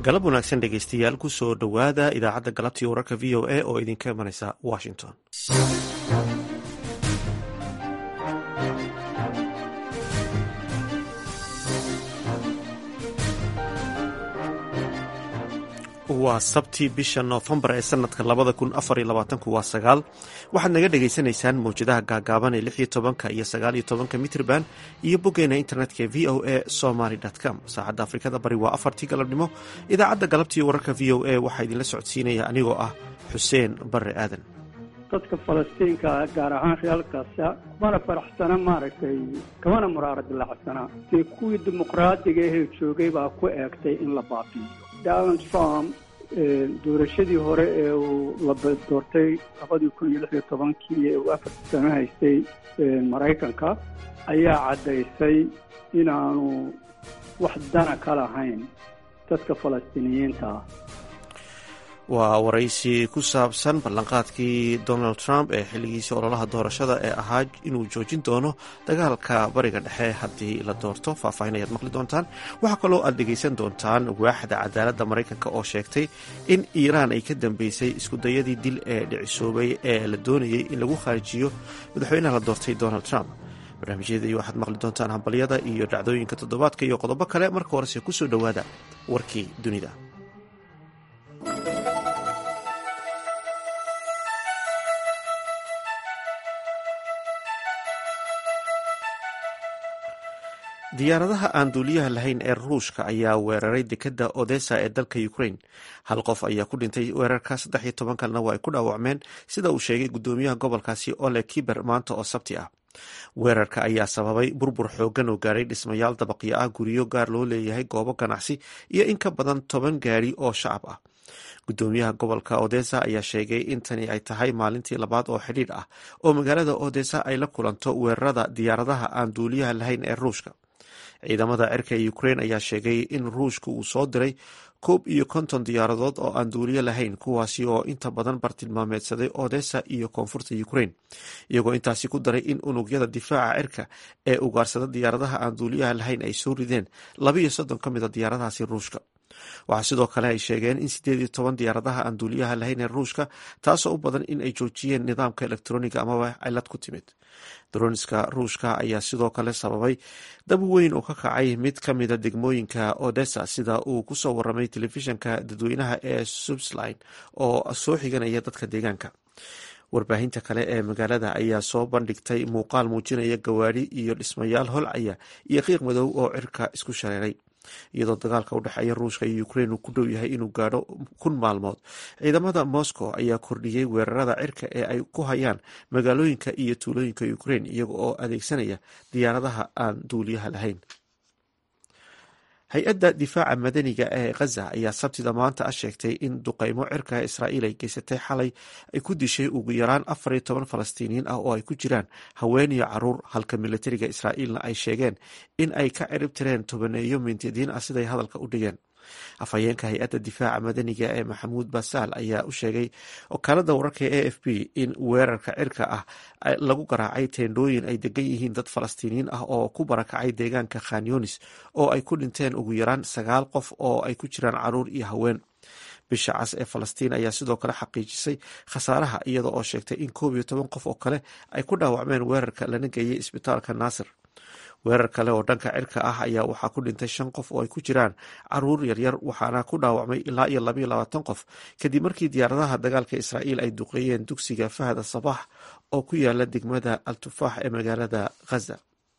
galab wanaagsan dhegeystayaal kusoo dhowaada idaacadda galabtii wararka v o a oo idinka imanaysa washington waa sabti bisha noofembar ee sanadka labada kun afar iyo labaatanku waa sagaal waxaad naga dhagaysanaysaan mawjadaha gaagaaban ee lix iyo tobanka iyo sagaal iyo tobanka mitrban iyo boggeena internetka v o a somaly com saacadda afrikada bari waa afartii galabnimo idaacadda galabtii wararka v o a waxaa idinla socodsiinaya anigoo ah xuseen bare aadan dadka falastiinka gaar ahaan reerkaasa kumana faraxsana maaragtay kamana muraara dilacsana dee kuwii dimuqraadiga ahee joogay baa ku eegtay in la baabiiyo donald trump doorashadii hore ee uu la doortay labadii kun iyo lix iyo tobankii ee uu afarta sano haystay maraykanka ayaa caddaysay inaanu wax dana ka lahayn dadka falastiiniyiinta ah waa waraysi ku saabsan ballanqaadkii donald trump ee xilligiisii ololaha doorashada ee ahaa inuu joojin doono dagaalka bariga dhexe haddii la doorto faahfaahin ayaad maqli doontaan waxaa kaloo aad dhegaysan doontaan waaxda cadaaladda maraykanka oo sheegtay in iiraan ay ka dambeysay iskudayadii dil ee dhicisoobay ee la doonayay in lagu kharijiyo madaxweynaha la doortay donald trump barnaamijyadii waxaad maqli doontaan hambalyada iyo dhacdooyinka toddobaadka iyo qodobo kale marka horese kusoo dhowaada warkii dunida diyaaradaha aan duuliyaha lahayn ee ruushka ayaa weeraray dekadda odessa ee dalka ukraine hal qof ayaa ku dhintay weerarka saddex iyo toban kalena waa ay ku dhaawacmeen sida uu sheegay guddoomiyaha gobolkaasi ole kiber maanta oo sabti ah weerarka ayaa sababay burbur xoogan oo gaaray dhismayaal dabaqyo ah guryo gaar loo leeyahay goobo ganacsi iyo in ka badan toban gaari oo shacab ah guddoomiyaha gobolka odessa ayaa sheegay in tani ay tahay maalintii labaad oo xidhiidh ah oo magaalada odessa ay la kulanto weerarada diyaaradaha aan duuliyaha lahayn ee ruushka ciidamada cirka ee ukraine ayaa sheegay in ruushka uu soo diray koob iyo konton diyaaradood oo aan duuliyo lahayn kuwaasi oo inta badan bartilmaameedsaday odessa iyo koonfurta ukraine iyagoo intaasi ku daray in unugyada difaaca cirka ee ugaarsada diyaaradaha aan duuliyaha lahayn ay soo rideen labaiyo soddon ka mid a diyaaradahaasi ruushka waxaa sidoo kale ay sheegeen in sideed iyo toban diyaaradaha aan duuliyaha lahayn ee ruushka taasoo u badan in ay joojiyeen nidaamka elektroniga amaba cilad ku timid droniska ruushka ayaa sidoo kale sababay dab weyn oo ka kacay mid ka mida degmooyinka odessa sida uu kusoo waramay telefishanka dadweynaha ee subsline oo soo xiganaya dadka deegaanka warbaahinta kale ee magaalada ayaa soo bandhigtay muuqaal muujinaya gawaari iyo dhismayaal holcaya iyo qiiq madow oo cirka isku shareeray iyadoo dagaalka u dhexeeya ruushka iyo ukraine uu ku dhow yahay inuu gaadho kun maalmood ciidamada moscow ayaa kordhiyey weerarada cirka ee ay ku hayaan magaalooyinka iyo tuulooyinka ukraine iyaga oo adeegsanaya diyaaradaha aan duuliyaha lahayn hay-adda difaaca madaniga ee khaza ayaa sabtida maanta ah sheegtay in duqeymo cirka israa'iil ay geysatay xalay ay ku dishay ugu yaraan afar iyo toban falastiiniyiin ah oo ay ku jiraan haween iyo caruur halka militariga israa'iilna ay sheegeen in ay ka cirib tireen tobaneeyo mintidiin ah siday hadalka u dhigeen afhayeenka hay-adda difaaca madaniga ee maxamuud basaal ayaa u sheegay wakaalada wararka ee a f b in weerarka cirka ah lagu garaacay teendhooyin ay degan yihiin dad falastiiniyiin ah oo ku barakacay deegaanka khanyonis oo ay ku dhinteen ugu yaraan sagaal qof oo ay ku jiraan caruur iyo haween bisha cas ee falastiin ayaa sidoo kale xaqiijisay khasaaraha iyada oo sheegtay in koob iyo toban qof oo kale ay ku dhaawacmeen weerarka lana geeyey isbitaalka naasir weerar kale oo dhanka cirka ah ayaa waxaa ku dhintay shan qof oo ay ku jiraan caruur yaryar waxaana ku dhaawacmay ilaa iyo labaiyo labaatan qof kadib markii diyaaradaha dagaalka israa'iil ay duqeeyeen dugsiga fahda sabax oo ku yaala degmada al tufaax ee magaalada khaza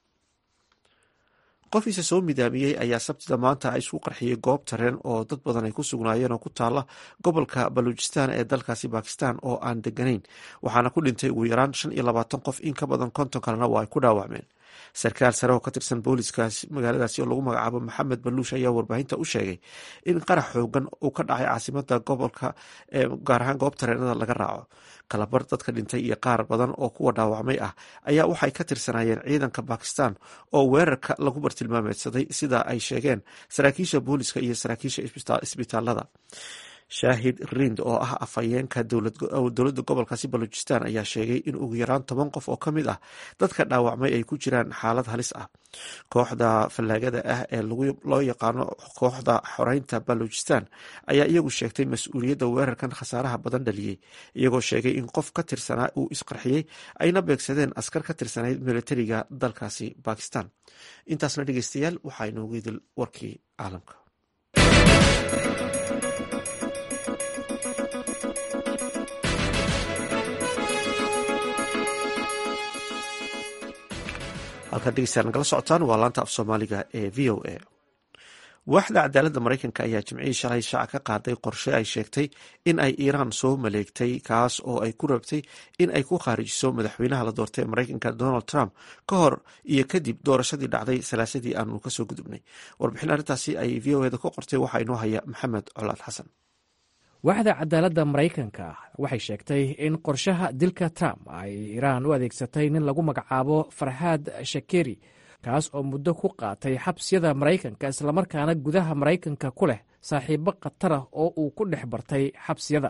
qofiisa soo midaamiyey ayaa sabtida maanta isku qarxiyey goob tareen oo dad badan ay ku sugnaayeen oo ku taala gobolka baluujistan ee dalkaasi bakistan oo aan deganayn waxaana ku dhintay ugu yaraan shan iyo labaatan qof in ka badan konton kalena waa ay ku dhaawacmeen sarkaal sare oo ka tirsan booliskaas magaaladaasi oo lagu magacaabo maxamed baluush ayaa warbaahinta u sheegay in qarax xoogan uu ka dhacay caasimada gobolka ee gaar ahaan goob tareenada laga raaco kalabar dadka dhintay iyo qaar badan oo kuwa dhaawacmay ah ayaa waxay ka tirsanayeen ciidanka bakistan oo weerarka lagu bartilmaameedsaday sida ay sheegeen saraakiisha booliska iyo saraakiisha isbitaalada shaahid rind oo ah afhayeenka dowladda gobolkaasi balojistan ayaa sheegay in ugu yaraan toban qof oo ka mid ah dadka dhaawacmay ay ku jiraan xaalad halis ah kooxda fallaagada ah ee loo yaqaano kooxda xoreynta balojistan ayaa iyagu sheegtay mas-uuliyadda weerarkan khasaaraha badan dhaliyey iyagoo sheegay in qof ka tirsanaa uu isqarxiyey ayna beegsadeen askar ka tirsanayd militariga dalkaasi bakistan intaasna dhegeystayaal waxaa inoogu idil warkii caalamka halkaad dhegeystayaal nagala socotaan waa laanta af soomaaliga ee v o a waaxda cadaaladda maraykanka ayaa jimcihii shalay shaaca ka qaaday qorshe ay sheegtay in ay iiraan soo maleegtay kaas oo ay ku rabtay in ay ku khaarijiso madaxweynaha la doortay ee maraykanka donald trump ka hor iyo kadib doorashadii dhacday salaasadii aanu kasoo gudubnay warbixin arrintaasi ay v o eda ku qortay waxaa inoo haya maxamed colaad xasan waaxda cadaaladda maraykanka waxay sheegtay in qorshaha dilka trump ay iiraan u adeegsatay nin lagu magacaabo farxaad shakeri kaas oo muddo ku qaatay xabsiyada maraykanka islamarkaana gudaha maraykanka ku leh saaxiibo khatara oo uu ku dhex bartay xabsiyada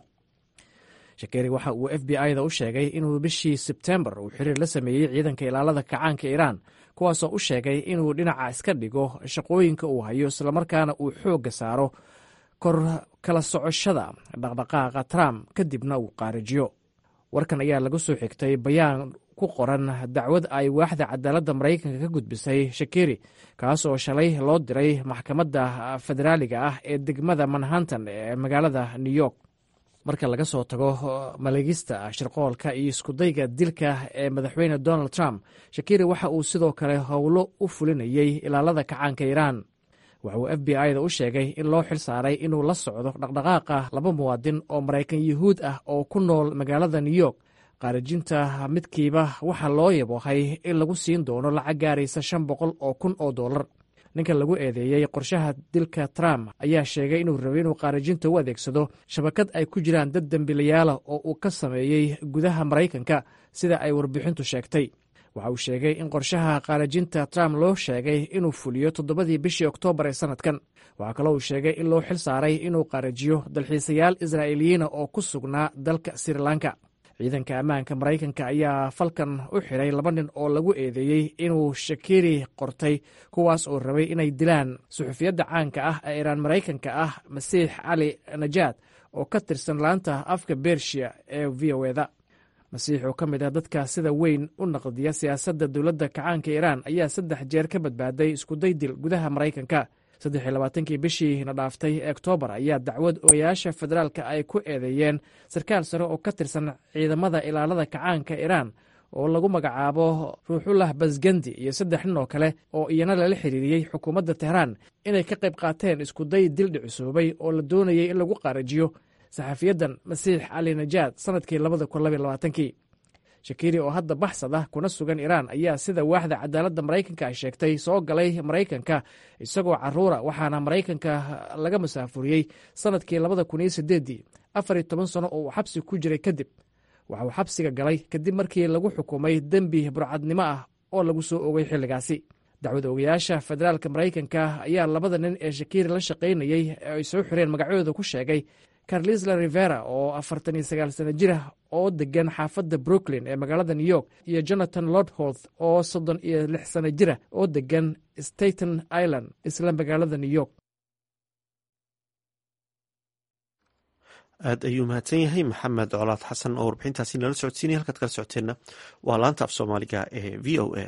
shakeri waxa uu f b i-da u sheegay inuu bishii sebtembar uu xiriir la sameeyey ciidanka ilaalada kacaanka iiraan kuwaasoo u sheegay inuu dhinaca iska dhigo shaqooyinka uu hayo islamarkaana uu xoogga saaro kor kala socoshada dhaqdhaqaaqa trump kadibna uu qaarijiyo warkan ayaa laga soo xigtay bayaan ku qoran dacwad ay waaxda cadaaladda maraykanka ka gudbisay shakeri kaas oo shalay loo diray maxkamadda federaaliga ah ee degmada manhattan ee magaalada new york marka laga soo tago maleegista shirqoolka iyo iskudayga dilka ee madaxweyne donald trump shakeri waxa uu sidoo kale howlo u fulinayey ilaalada kacaanka iiraan waxa uu f b i da u sheegay in loo xil saaray inuu la socdo dhaqdhaqaaqa laba muwaadin oo maraykan yuhuud ah oo ku nool magaalada new york qaarijinta midkiiba waxaa loo yabohay in lagu siin doono lacag gaaraysa shan boqol oo kun oo dollar ninka lagu eedeeyey qorshaha dilka trump ayaa sheegay inuu rabay inuu qaarijinta u adeegsado shabakad ay ku jiraan dad dembiilayaala oo uu ka sameeyey gudaha maraykanka sida ay warbixintu sheegtay waxa uu sheegay in qorshaha qaarijinta trump loo sheegay inuu fuliyo toddobadii bishii oktoobar ee sannadkan waxaa kaloo uu sheegay in loo xil saaray inuu qaarijiyo dalxiisayaal israa'iiliyiina oo ku sugnaa dalka sri lanka ciidanka ammaanka maraykanka ayaa falkan u xiray laba nin oo lagu eedeeyey inuu shakiri qortay kuwaas oo rabay inay dilaan suxufiyadda caanka ah ee iiraan maraykanka ah masiix cali najaad oo ka tirsan laanta afka bershiya ee v o eda masiix oo ka mid ah dadka sida weyn u naqdiya siyaasadda dowladda kacaanka iiraan ayaa saddex jeer ka badbaaday iskuday dil gudaha maraykanka saddex iyo labaatankii bishii na dhaaftay ee oktoobar ayaa dacwad ogayaasha federaalka ay ku eedeeyeen sarkaal sare oo ka tirsan ciidamada ilaalada kacaanka iiraan oo lagu magacaabo ruuxullah basgandi iyo saddex nin oo kale oo iyana lala xiriiriyey xukuumadda tehraan inay ka qayb qaateen iskuday dil dhicisoobay oo la doonayay in lagu qaarijiyo saxafiyadan masiix cali najaad sannadkii labada kun labaiy labaatankii shakiri oo hadda baxsad ah kuna sugan iiraan ayaa sida waaxda cadaaladda maraykanka ay sheegtay soo galay maraykanka isagoo caruura waxaana maraykanka laga masaafuriyey sannadkii labada kun iyo sideeddii afar iyo toban sano oo uu xabsi ku jiray kadib waxa uu xabsiga galay kadib markii lagu xukumay dembi burcadnimo ah oo lagu soo ogay xilligaasi dacwad ogayaasha federaalka maraykanka ayaa labada nin ee shakiri la shaqaynayey ee ay soo xireen magacyadooda ku sheegay carlisla rivera oo afartan iyo sagaal sano jir ah oo degan xaafadda brooklyn ee magaalada new york iyo jonathan lordholth oo soddon iyo lix sano jira oo degan staten island isla magaalada new york aad ayuu mahadsan yahay maxamed colaad xasan oo warbixintaasi nala socodsiinaya halkaad kala socoteenna waa laanta af soomaaliga ee v o a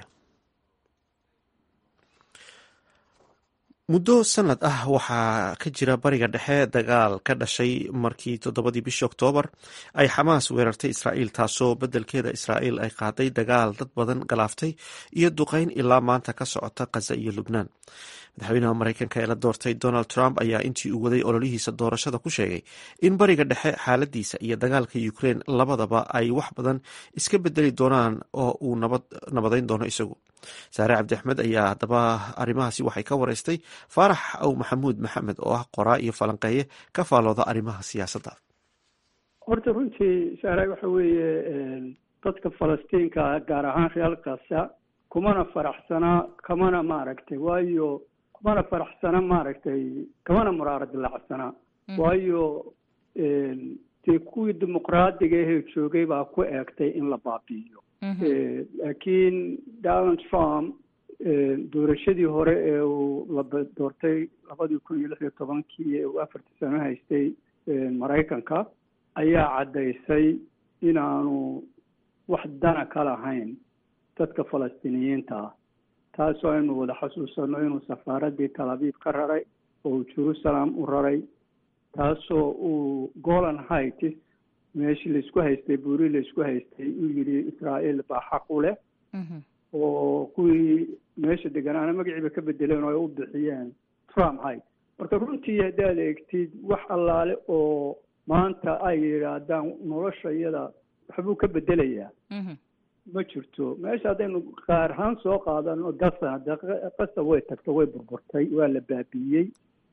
muddo sanad ah waxaa ka jira bariga dhexe dagaal ka dhashay markii toddobadii bishii oktoobar ay xamaas weerartay israa'iil taasoo beddelkeeda israa'iil ay qaaday dagaal dad badan galaaftay iyo duqeyn ilaa maanta ka socota khaza iyo lubnaan madaxweynaha maraykanka ee la doortay donald trump ayaa intii uu waday ololihiisa doorashada ku sheegay in bariga dhexe xaaladiisa iyo dagaalka ukraine labadaba ay wax badan iska bedeli doonaan oo uu nabadayn doono isagu saare cabdi axmed ayaa haddaba arrimahaasi waxay ka wareystay faarax aw maxamuud maxamed oo ah qoraa iyo falanqeeye ka faalooda arrimaha siyaasadda horta runtii saare waxa weeye dadka falastiinka gaar ahaan reer kasa kumana faraxsanaa kamana maaragtay waayo kumana faraxsana maaragtay kamana muraaro dilacsanaa waayo dee kuwii dimuqraadiga ahee joogay baa ku eegtay in la baabi'iyo laakiin donald trump doorashadii hore ee uu la doortay labadii kun iyo lix iyo tobankii ee uu afartii sano haystay maraykanka ayaa caddaysay inaanu wax dana ka lahayn dadka falastiiniyiinta ah taasoo aynu wada xasuusanno inuu safaaraddii talabiib ka raray oo uu jerusalem u raray taasoo uu golan heights meeshii laisku haystay buuri laisku haystay uu yidhi israa'iil baa xaq u leh oo kuwii meesha deganaana magaciiba ka bedeleen oo ay u bixiyeen trump height marka runtii haddaad eegtid wax allaale oo maanta ay yidhaahdaan nolosha iyada waxbuu ka bedelayaa ma jirto meesha haddaynu qaar ahaan soo qaadano gasan de qasa way tagto way burburtay waa la baabi'iyey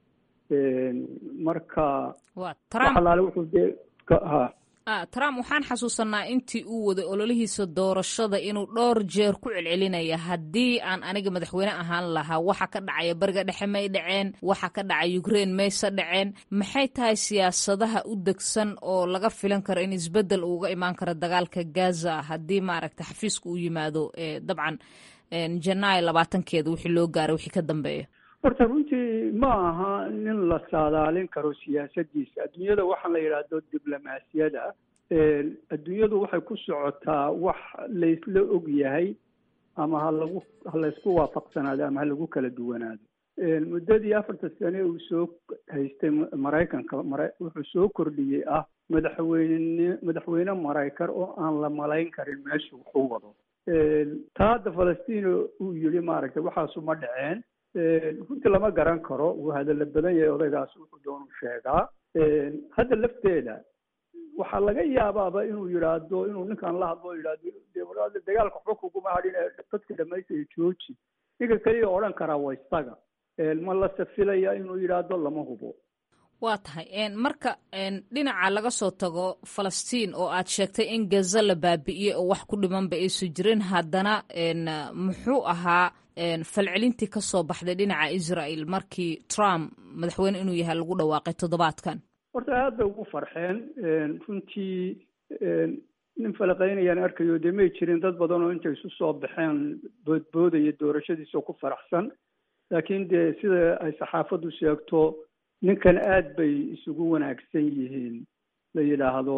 marka wax allaale wuxuu dee ha trump waxaan xasuusanaa intii uu waday ololihiisa doorashada inuu dhowr jeer ku celcelinaya haddii aan aniga madaxweyne ahaan lahaa waxa ka dhacaya bariga dhexe may dhaceen waxa ka dhacay ukraine mayse dhaceen maxay tahay siyaasadaha u degsan oo laga filan karo in isbedel uuga imaan karo dagaalka gaza haddii maaragta xafiiska uu yimaado dabcan janaayo labaatankeeda wixii loo gaaray wixii ka dambeeya horta runtii ma aha nin la saadaalin karo siyaasadiisa adduunyada waxaan la yidhaahdo diblomaasiyada adduunyadu waxay ku socotaa wax laysla og yahay ama halagu ha laysku waafaqsanaado ama ha lagu kala duwanaado muddadii afarta sane uu soo haystay maraykanka mara wuxuu soo kordhiyey ah madaxweyne madaxweyne maraykan oo aan la malayn karin meesha wuxuu wado taa hadda falastiin uu yidhi maaragtay waxaasu ma dhaceen runtii lama garan karo wuu hadalla badan yahay odaygaas wuxuu doonu sheegaa hadda lafteeda waxaa laga yaabaaba inuu yidhaahdo inuu ninkan la hadlo yidhahdo dagaalka waxba kuguma hadhin dadka dhamaystaya jooji ninka keliya odhan karaa waa isaga ma la safilaya inuu yidhaahdo lama hubo waa tahay marka dhinaca laga soo tago falastiin oo aad sheegtay in gaza la baabi'iyey oo wax ku dhimanba aysu jirin haddana muxuu ahaa falcelintii ka soo baxday dhinaca israel markii trump madaxweyne inuu yahay lagu dhawaaqay toddobaadkan horta aad bay ugu farxeen runtii nin falaqaynayaan arkayo dee may jirin dad badan oo intay isu soo baxeen boodboodaya doorashadiisa oo ku faraxsan laakiin dee sida ay saxaafaddu sheegto ninkan aad bay isugu wanaagsan yihiin la yidhaahdo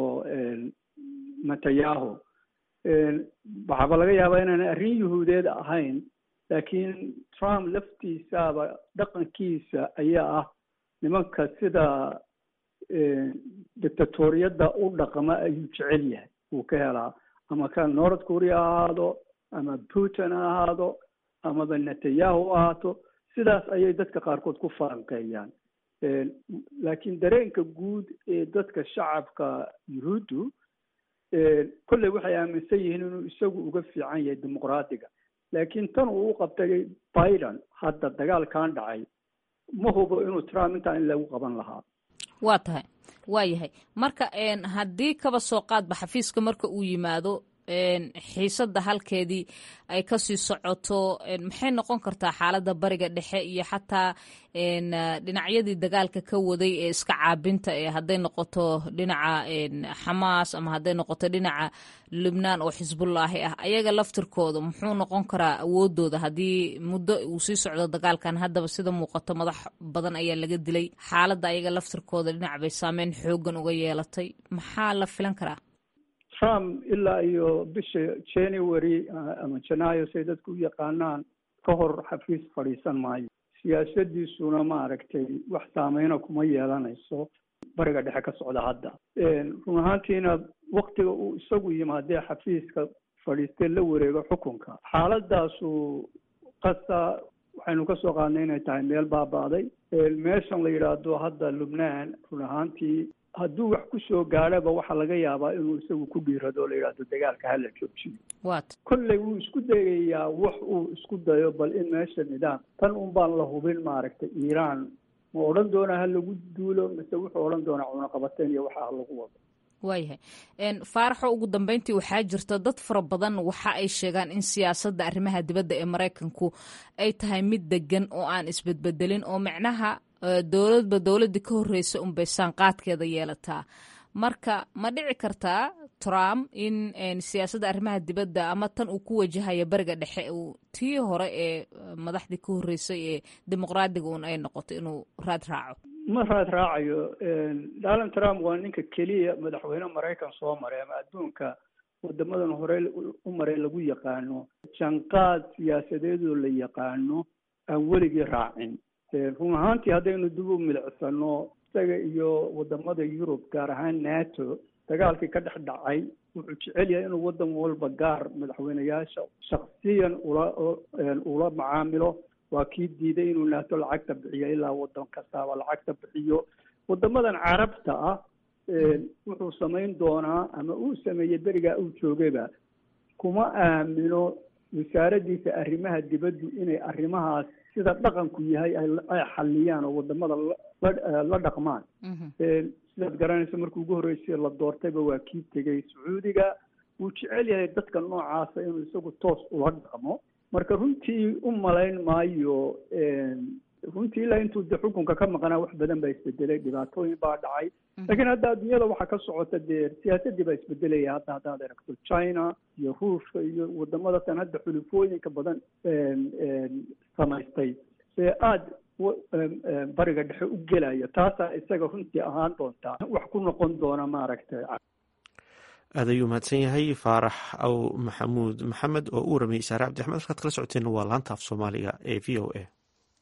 netanyahu waxaaba laga yaabaa inaan arrin yuhuudeed ahayn laakiin trump laftiisaaba dhaqankiisa ayaa ah nimanka sida dictatoriyadda u dhaqma ayuu jecel yahay wuu ka helaa ama ka north korea ha ahaado ama putin ha ahaado amaba netanyahu ha ahaato sidaas ayay dadka qaarkood ku falanqeeyaan laakiin dareenka guud ee dadka shacabka yuhuuddu kolley waxay aaminsan yihiin inuu isagu uga fiican yahay dimuqraadiga laakiin tan uu u qabtay biden hadda dagaalkan dhacay ma hubo inuu trump intaa in lagu qaban lahaa waa tahay waa yahay marka haddii kaba soo qaadba xafiiska marka uu yimaado xiisadda halkeedii ay kasii socoto maxay noqon kartaa xaaladda bariga dhexe iyo xataa dhinacyadii dagaalka ka waday ee iska caabinta ee hadday noqoto dhinaca xamaas ama hadday noqoto dhinaca lubnaan oo xisbullaahi ah ayaga laftirkooda muxuu noqon karaa awoodooda haddii muddo uu sii socdo dagaalkan haddaba sida muuqato madax badan ayaa laga dilay xaaladda ayaga laftirkooda dhinac bay saameyn xoogan uga yeelatay maxaa la filan karaa trump ilaa iyo bisha january ama janaayo say dadku u yaqaanaan ka hor xafiis fadhiisan maayo siyaasadiisuna maaragtay wax saameyna kuma yeelanayso bariga dhexe ka socda hadda run ahaantiina waktiga uu isagu yimaadee xafiiska fadhiistee la wareego xukunka xaaladaasu qasa waxaynu ka soo qaadnay inay tahay meel baaba'day meeshan la yidhaahdo hadda lubnaan run ahaantii hadduu wax ku soo gaadhaba waxaa laga yaabaa inuu isagu ku dhiirado o la yidhahdo dagaalka hala joojiyo wat kolley wuu isku dayayaa wax uu isku dayo bal in meesha nidaam tan un baan la hubin maaragtay iiraan ma odhan doonaa ha lagu duulo mise wuxuu odhan doonaa cunaqabateen iyo waxa ha lagu wado waayahay faaraxo ugu dambeyntii waxaa jirta dad fara badan waxa ay sheegaan in siyaasadda arrimaha dibadda ee maraykanku ay tahay mid degan oo aan isbedbedelin oo micnaha dowladba dowladii ka horreysa unbay saanqaadkeeda yeelataa marka ma dhici kartaa trump in siyaasadda arrimaha dibadda ama tan uu ku wajahaya beriga dhexe uu tii hore ee madaxdii ka horreysay ee dimuqraadiga un ay noqoto inuu raad raaco ma raad raacayo donald trump waa ninka keliya madaxweyne maraykan soo maray ama adduunka wadamadan hore u maray lagu yaqaano janqaad siyaasadeedoo la yaqaano aan weligii raacin run ahaantii haddaynu dib u milicsano isaga iyo wadamada yurub gaar ahaan nato dagaalkii ka dhex dhacay wuxuu jecel yahay inuu wadan walba gaar madaxweyneyaasha shaksiyan ula ula macaamilo waa kii diiday inuu nato lacagta bixiyo ilaa wadan kastaaba lacagta bixiyo wadamadan carabta ah wuxuu samayn doonaa ama uu sameeyey berigaa uu joogayba kuma aamino wasaaraddiisa arrimaha dibaddu inay arrimahaas sida dhaqanku yahay ay xaliyaan oo wadamada la dhaqmaan sidaad garanaysa markii ugu horreysay la doortayba waa kii tegey sacuudiga wuu jecel yahay dadka noocaasa inuu isagu toos ula dhaqmo marka runtii u malayn maayo runtii ilaa intuu de xukunka ka maqnaa wax badan baa isbedelay dhibaatooyin baa dhacay laakiin hadda adduunyada waxaa ka socota dee siyaasadii baa isbedelaya hadda haddaad aragto china iyo ruushka iyo wadamada tan hadda xulufooyinka badan samaystay ee aada bariga dhexe u gelaya taasaa isaga runtii ahaan doontaa wax ku noqon doona maaragtay aad ayuu mahadsan yahay faarax aw maxamuud maxamed oo u waramayay saare cabdiraxmed halkaad kala socoteen waa laanta af soomaaliga ee v o a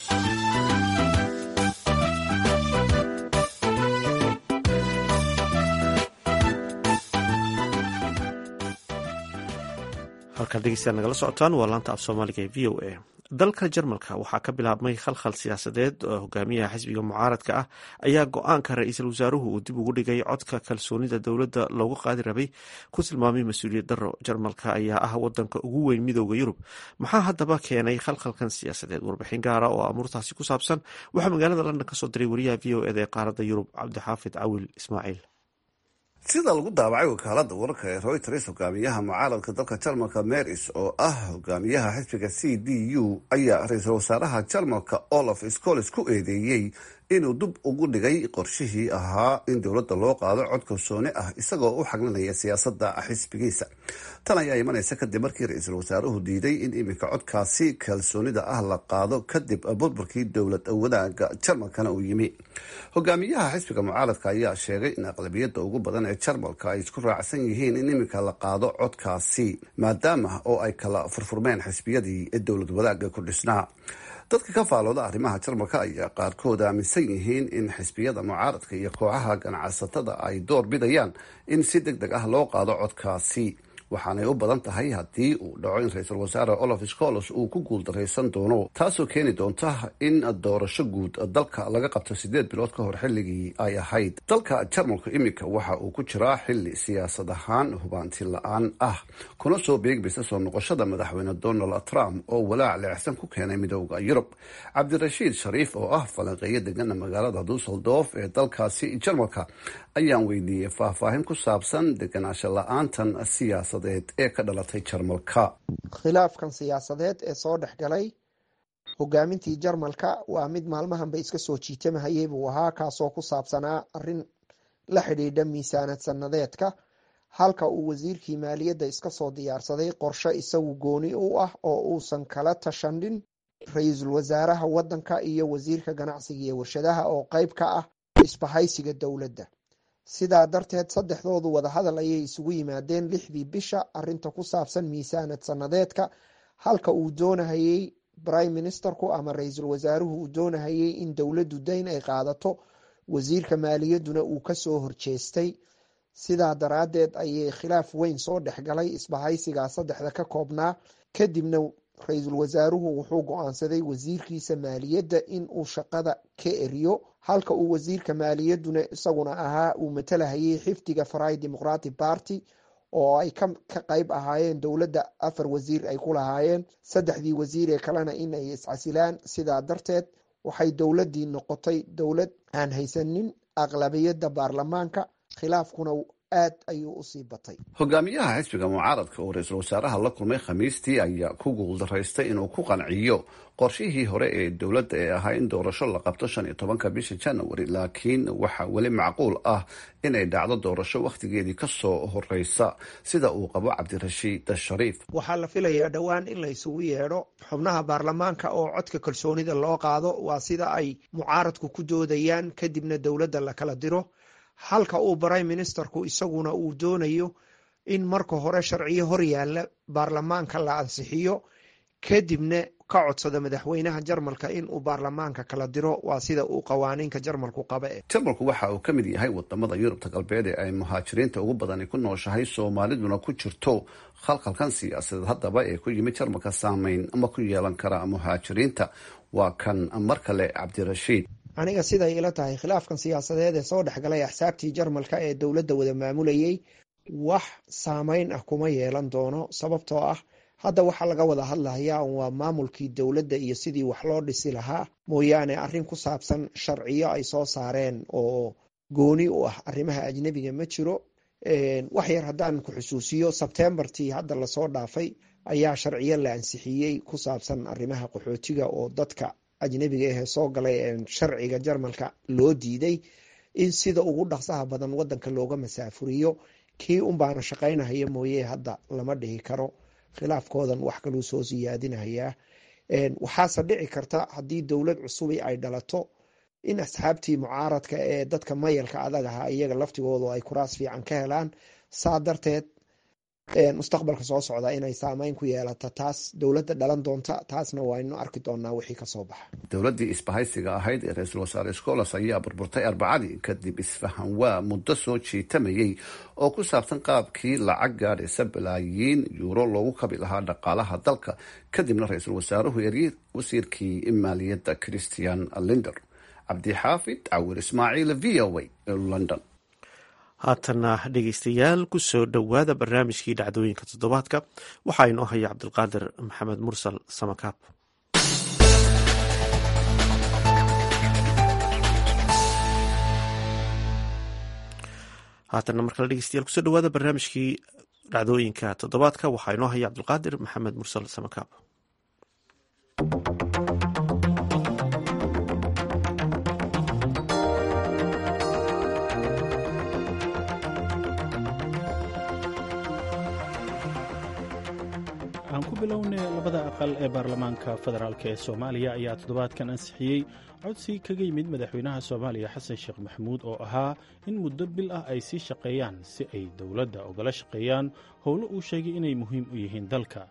halkaad dhegeystayaal nagala socotaan waa laanta af soomaaliga ee v o a dalka jarmalka waxaa ka bilaabmay khalkhal siyaasadeed oo hogaamiyaha xisbiga mucaaradka ah ayaa go-aanka ra-iisul wasaaruhu uu dib ugu dhigay codka kalsoonida dowladda loogu qaadi rabay ku tilmaamay mas-uuliyad daro jarmalka ayaa ah wadanka ugu weyn midooda yurub maxaa haddaba keenay khalkhalkan siyaasadeed warbixin gaara oo amuurtaasi ku saabsan waxaa magaalada london kasoo diray wariyaha v o eda ee qaaradda yurub cabdixaafid cawil ismaaciil sida lagu daabacay wakaalada wararka ee reuters hogaamiyaha mucaaradka dalka jarmalka meris oo ah hogaamiyaha xisbiga c d u ayaa ra-iisul wasaaraha jarmalka olaf scoles ku eedeeyey inuu dib ugu dhigay qorshihii ahaa in dowladda loo qaado cod kalsooni ah isagoo u xaglinaya siyaasada xisbigiisa tan ayaa imanaysa kadib markii ra-iisul wasaaruhu diiday in iminka codkaasi kalsoonida ah la qaado kadib burburkii dowlad wadaaga jarmalkana uu yimi hogaamiyaha xisbiga mucaaradka ayaa sheegay in aqlabiyada ugu badan ee jarmalka ay isku raacsan yihiin in iminka la qaado codkaasi maadaama oo ay kala furfurmeen xisbiyadii ee dowlad wadaaga ku dhisnaa dadka ka faalooda arrimaha jarmalka ayaa qaarkood aaminsan yihiin in xisbiyada mucaaradka iyo kooxaha ganacsatada ay door bidayaan in si deg deg ah loo qaado codkaasi waxaanay u badan tahay haddii uu dhaco in ra-iisul wasaare olaf scolos uu ku guuldaraysan doono taasoo keeni doonta in doorasho guud dalka laga qabto sideed bilood ka hor xilligii ay ahayd dalka jarmalku iminka waxa uu ku jiraa xili siyaasad ahaan hubaanti la-aan ah kuna soo beegmaysa soo noqoshada madaxweyne donald trump oo walaac leexsan ku keenay midooda yurub cabdirashiid shariif oo ah falanqeeyo degana magaalada dusseldorf ee dalkaasi jarmalka ayaan weydiiyey faahfaahin ku saabsan deganaansho la-aantan siyaasadeed ee ka dhalatay jarmalka khilaafkan siyaasadeed ee soo dhex galay hogaamintii jarmalka waa mid maalmahanba iska soo jiitamahayay buu ahaa kaasoo ku saabsanaa arin la xidhiidha miisaanad sanadeedka halka uu wasiirkii maaliyadda iska soo diyaarsaday qorshe isagu gooni u ah oo uusan kala tashanin ra-iisul wasaaraha wadanka iyo wasiirka ganacsiga iyo warshadaha oo qeyb ka ah isbahaysiga dowladda sidaa darteed saddexdoodu wadahadal ayay isugu yimaadeen lixdii bisha arinta ku saabsan miisaanad sanadeedka halka uu doonahayey prime ministerku ama ra-iisul wasaaruhu uu doonahayey in dowladdu dayn ay qaadato wasiirka maaliyadduna uu kasoo horjeestay sidaa daraaddeed ayay khilaaf weyn soo dhexgalay isbahaysigaa saddexda ka koobnaa kadibna ra-iisul wasaaruhu wuxuu go-aansaday wasiirkiisa maaliyadda in uu shaqada ka eriyo halka uu wasiirka maaliyadduna isaguna ahaa uu matalahayay xifdiga farai democratic party oo ay ka qeyb ahaayeen dowladda afar wasiir ay ku lahaayeen saddexdii wasiir ee kalena in ay iscasilaan sidaa darteed waxay dowladdii noqotay dowlad aan haysanin aqlabiyadda baarlamaanka khilaafkuna aad ayuu usii batay hogaamiyaha xisbiga mucaaradka oo ra-iisul wasaaraha la kulmay khamiistii ayaa ku guuldaraystay inuu ku qanciyo qorshihii hore ee dowladda ee ahaa in doorasho la qabto shan iyo tobanka bisha january laakiin waxaa weli macquul ah inay dhacdo doorasho wakhtigeedii kasoo horeysa sida uu qabo cabdirashiid shariif waxaa la filayaa dhowaan in la isugu yeedho xubnaha baarlamaanka oo codka kalsoonida loo qaado waa sida ay mucaaradku ku doodayaan kadibna dowladda la kala diro halka uu prime ministerku isaguna uu doonayo in marka hore sharciyo hor yaalla baarlamaanka la ansixiyo kadibna ka codsada madaxweynaha jarmalka in uu baarlamaanka kala diro waa sida uu qawaaniinka jarmalku qaba e jarmalku waxa uu ka mid yahay wadamada yurubta galbeed ee ay muhaajiriinta ugu badani ku nooshahay soomaaliduna ku jirto khalkhalkan siyaasadeed haddaba ee ku yimid jarmalka saameyn ma ku yeelan kara muhaajiriinta waa kan mar kale cabdirashiid aniga siday ila tahay khilaafkan siyaasadeed ee soo dhexgalay axsaabtii jarmalka ee dowladda wada maamulayay wax saameyn ah kuma yeelan doono sababtoo ah hadda waxaa laga wada hadlayaa waa maamulkii dowladda iyo sidii wax loo dhisi lahaa mooyaane arrin ku saabsan sharciyo ay soo saareen oo gooni u ah arrimaha ajnebiga ma jiro wax yar haddaan ku xusuusiyo sebtembartii hadda lasoo dhaafay ayaa sharciyo la ansixiyey ku saabsan arrimaha qaxootiga oo dadka ajnebiga ahee soo galay sharciga jarmalka loo diiday in sida ugu dhaqsaha badan wadanka looga masaafuriyo kii unbaana shaqaynahaya mooye hadda lama dhihi karo khilaafkoodan wax kaluu soo siyaadinayaa waxaase dhici karta haddii dowlad cusubi ay dhalato in asxaabtii mucaaradka ee dadka mayalka adag ahaa iyaga laftigoodu ay kuraas fiican ka helaan saa darteed mustaqbalka soo socda inay saameyn ku yeelato taas dowladda dhalan doonta taasna waynu arki doonaa wixii kasoo baxa dowladdii isbahaysiga ahayd ee ra-iisul wasaare scolas ayaa burburtay arbacadii kadib isfahan waa muddo soo jiitamayey oo ku saabsan qaabkii lacag gaadhaysa balaayiin yuuro loogu kabi lahaa dhaqaalaha dalka kadibna ra-iisul wasaaruhu eryey wasiirkii maaliyadda christian linder cabdixaafid cawir ismaaciil v o a london haatana dhegeystayaal ku soo dhowaada barnaamijkii dhacdooyinka toddobaadka waxaa inoo haya cabdulqaadir maxamed mursal samakaab haatana markale dhegeystayaal kusoo dhowaada barnaamijkii dhacdooyinka toddobaadka waxaa inoo haya cabdulqaadir maxamed mursal samakaab aan ku bilownay labada aqal ee baarlamaanka federaalk ee soomaaliya ayaa toddobaadkan ansixiyey codsi kaga yimid madaxweynaha soomaaliya xasan sheekh maxamuud oo ahaa in muddo bil ah ay sii shaqeeyaan si ay dowladda ugala shaqeeyaan howlo uu sheegay inay muhiim u yihiin dalka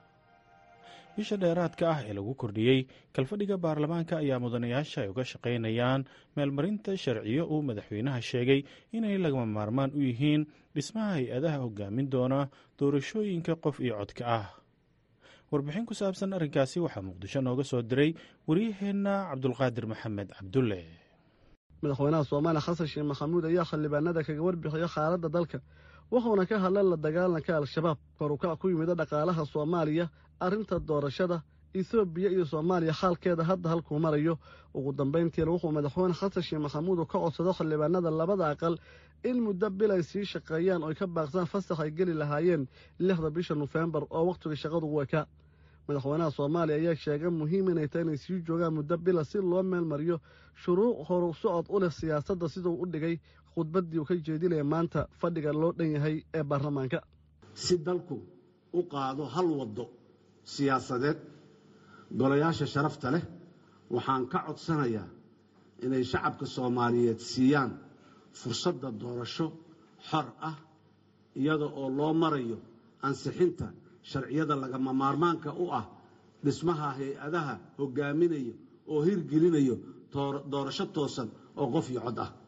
bisha dheeraadka ah ee lagu kordhiyey kalfadhiga baarlamaanka ayaa mudanayaasha ay uga shaqaynayaan meelmarinta sharciyo uu madaxweynaha sheegay inay lagama maarmaan u yihiin dhismaha hay-adaha hogaamin doona doorashooyinka qof iyo codka ah warbixin ku saabsan arrinkaasi waxaa muqdisho nooga soo diray waryaheenna cabdulqaadir maxamed cabdulle madaxweynaha soomaaliya xasan sheekh maxamuud ayaa xildhibaanada kaga warbixiya xaaladda dalka wuxuuna ka hadlay la dagaalanka al-shabaab korukac ku yimida dhaqaalaha soomaaliya arrinta doorashada etoobiya iyo soomaaliya xaalkeeda hadda halkuu marayo ugu dambayntiina wuxuu madaxweyne xasan sheekh maxamuud ka codsado xildhibaanada labada aqal in muddo bil ay sii shaqeeyaan oy ka baaqsaan fasax ay geli lahaayeen lixda bisha nofembar oo wakhtiga shaqadu u ekaa madaxweynaha soomaaliya ayaa sheegay muhiim inay tahay inay sii joogaan muddo bila si loo meel mariyo shuruuc horu socod u leh siyaasadda siduu u dhigay khudbaddii uu ka jeedinaya maanta fadhiga loo dhan yahay ee baarlamaanka si dalku u qaado hal waddo siyaasadeed golayaasha sharafta leh waxaan ka codsanayaa inay shacabka soomaaliyeed siiyaan fursadda doorasho xor ah iyada oo loo marayo ansixinta sharciyada lagama maarmaanka u ah dhismaha hay-adaha hogaaminayo oo hirgelinayo doorasho toosan oo qof iyo cod ah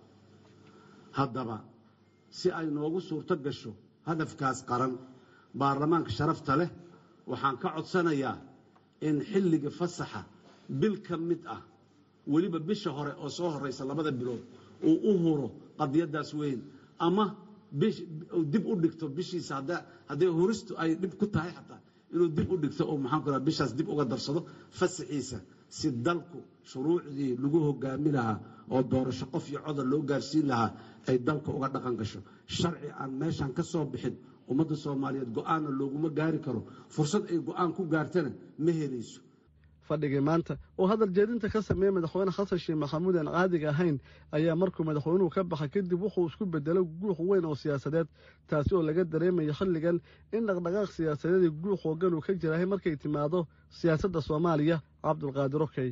haddaba si ay noogu suurto gasho hadafkaas qaran baarlamaanka sharafta leh waxaan ka codsanayaa in xilliga fasaxa bil ka mid ah weliba bisha hore oo soo horeysa labada bilood uu u huro qadiyadaas weyn ama dib u dhigto bishiisa hadday huristu ay dhib ku tahay xataa inuu dib u dhigto oo maxaan ku bishaas dib uga darsado fasaxiisa si dalku shuruucdii lagu hogaami lahaa oo doorasho qof iyo codar loo gaarsiin lahaa ay dalka uga dhaqan gasho sharci aan meeshan ka soo bixin ummadda soomaaliyeed go-aanna looguma gaari karo fursad ay go-aan ku gaartana ma helayso fadhigii maanta oo hadal jeedinta ka sameeyey madaxweyne xasan sheekh maxamuud aan caadiga ahayn ayaa markuu madaxweynuhu ka baxay kadib wuxuu isku bedelay guux weyn oo siyaasadeed taasi oo laga dareemayo xilligan in dhaqdhaqaaq siyaasadeedii guux hoogan uu ka jirahay markay timaado siyaasadda soomaaliya cabdulqaadir okey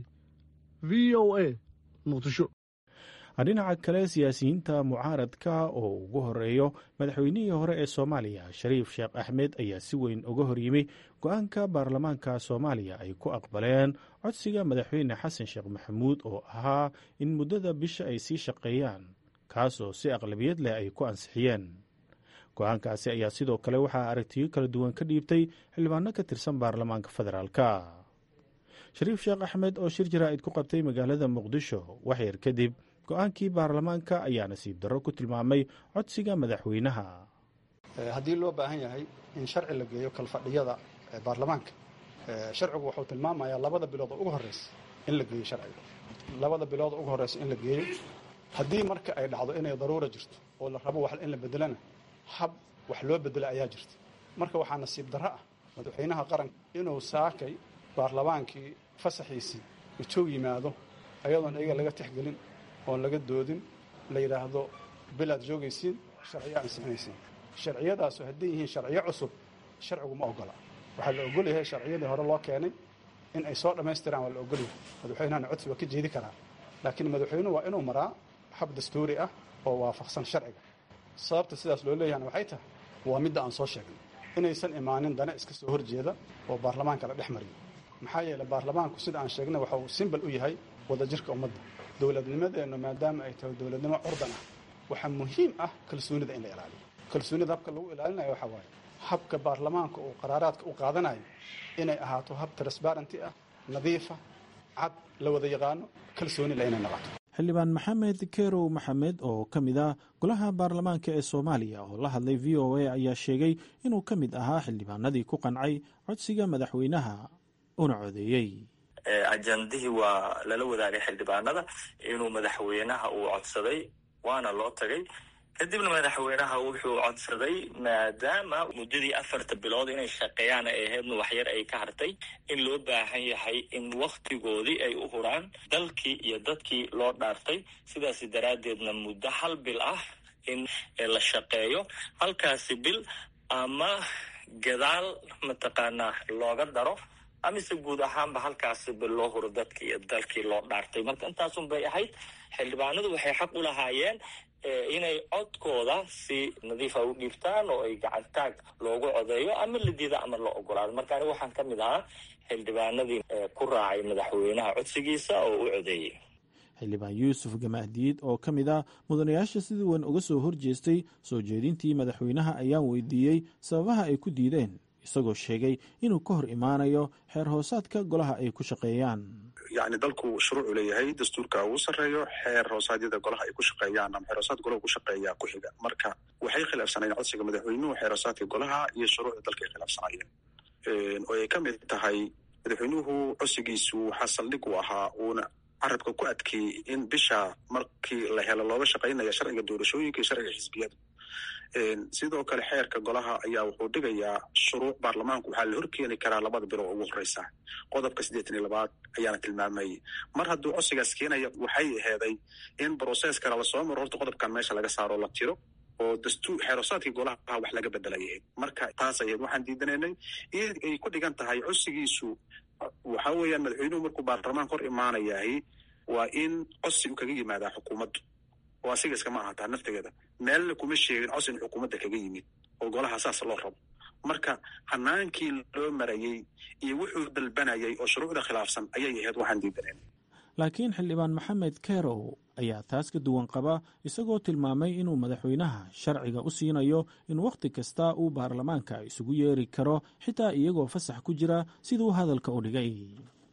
v o a muqdisho dhinaca kale siyaasiyiinta mucaaradka oo ugu horeeyo madaxweynihii hore ee soomaaliya shariif sheekh axmed ayaa si weyn uga horyimi go-aanka baarlamaanka soomaaliya ay ku aqbaleen codsiga madaxweyne xasan sheekh maxamuud oo ahaa in muddada bisha ay sii shaqeeyaan kaasoo si aqlabiyad leh ay ku ansixiyeen go-aankaasi ayaa sidoo kale waxaa aragtiyo kala duwan ka dhiibtay xildhibaano ka tirsan baarlamaanka federaalka shariif sheekh axmed oo shir jaraa'id ku qabtay magaalada muqdisho waxyar kadib go-aankii baarlamaanka ayaa nasiib darro ku tilmaamay codsiga madaxweynaha haddii loo baahan yahay in sharci la geeyo kalfadhiyada baarlamaanka sharcigu wuxuu tilmaamayaa labada bilood oo ugu horreysa in la geeyo sharciga labada bilood oo ugu horreysa in la geeyo haddii marka ay dhacdo inay daruura jirto oo la rabo wax in la bedelana hab wax loo bedelo ayaa jirta marka waxaa nasiib darro ah madaxweynaha qaranka inuu saakay baarlamaankii fasaxiisii ujoog yimaado ayadoon iyaga laga tixgelin oon laga doodin la yidhaahdo bilaad joogaysiin sharciyo ansixinaysiin sharciyadaasu hadday yihiin sharciyo cusub sharcigu ma ogola waxaa la ogol yahay sharciyadii hore loo keenay in ay soo dhammaystiraan waa la ogolyahay madaxweynahana codsi waa ka jeedi karaa laakiin madaxweynuhu waa inuu maraa hab dastuuri ah oo waafaqsan sharciga sababta sidaas loo leeyahana waxay tahay waa midda aan soo sheegnay inaysan imaanin dana iska soo horjeeda oo baarlamaanka la dhex mariyo maxaa yeeley baarlamaanku sida aan sheegnay waxa uu simbal u yahay wadajirka ummadda dowladnimadeennu maadaama ay tahay dowladnimo curdan ah waxaa muhiim ah kalsoonida in la ilaaliyo kalsoonida habka lagu ilaalinayo waxaa waaye habka baarlamaanka uu qaraaraadka u qaadanayo inay ahaato hab transbarenty ah nadiifa cad la wada yaqaano kalsooni le inay noqoto xildhibaan maxamed kerow maxamed oo ka mid ah golaha baarlamaanka ee soomaaliya oo la hadlay v o a ayaa sheegay inuu ka mid ahaa xildhibaanadii ku qancay codsiga madaxweynaha una codeeyey ajandihii waa lala wadaagay xildhibaanada inuu madaxweynaha uu codsaday waana loo tagay kadibna madaxweynaha wuxuu codsaday maadaama muddadii afarta bilood inay shaqeeyaan ay ahaydna waxyar ay ka hartay in loo baahan yahay in wakhtigoodii ay u huraan dalkii iyo dadkii loo dhaartay sidaas daraaddeedna muddo hal bil ah in la shaqeeyo halkaasi bil ama gadaal mataqaanaa looga daro amise guud ahaanba halkaasi bil loo huro dadkii iyo dalkii loo dhaartay marka intaasun bay ahayd xildhibaanadu waxay xaq u lahaayeen inay codkooda si nadiifa u dhiibtaan oo ay gacantaag loogu codeeyo ama la diida ama la ogolaado marka aniga waxaan ka mid ahaa xildhibaanadii ku raacay madaxweynaha codsigiisa oo u codeeyey xildhibaan yuusuf gamaahdiid oo ka mid ah mudanayaasha sidii weyn uga soo horjeestay soo jeedintii madaxweynaha ayaan weydiiyey sababaha ay ku diideen isagoo sheegay inuu ka hor imaanayo xeer hoosaadka golaha ay ku shaqeeyaan yacni dalku shuruucu leeyahay dastuurka ugu sarreeyo xeer hoosaadyada golaha ay ku shaqeeyaan ama xeer hoosaad golaha ku shaqeeyaa ku xiga marka waxay khilaafsanayeen codsiga madaxweynuhu xeer hoosaadka golaha iyo shuruucda dalka ay khilaafsanayeen oo ay ka mid tahay madaxweynuhu codsigiisu waxaa saldhig u ahaa uuna carabka ku adkeeyey in bisha markii la helo looga shaqaynaya sharciga doorashooyinka iyo sharciga xisbiyada sidoo kale xeerka golaha ayaa wuxuu dhigayaa shuruuc baarlamaanku waxaa la horkeeni karaa labada bilo oo ugu horeysa qodobka siddeetan iyo labaad ayaana tilmaamayay mar hadduu codsigaas keenaya waxay aheeday in broceskana lasoo maro horta qodobkan meesha laga saaro la tiro oo dastuur xeerosaadkii golaha wax laga bedelayay marka taas ayaed waxaan diidanaynay in ay ku dhigan tahay codsigiisu waxa weeyaan madaxweynuhu markuu baarlamaanka hor imaanayahay waa in codsi u kaga yimaadaa xukuumaddu oo asiga iskama ahataa naftigeeda meelna kuma sheegin codsi in xukuumadda kaga yimid oo golaha saas loo rabo marka hanaankii loo marayey iyo wuxuu dalbanayay oo shuruucda khilaafsan ayay ahayd waxaan diidanaynay laakiin xildhibaan maxamed kerow ayaa taas ka duwan qaba isagoo tilmaamay inuu madaxweynaha sharciga u siinayo in wakhti kasta uu baarlamaanka isugu yeeri karo xitaa iyagoo fasax ku jira siduu hadalka u dhigay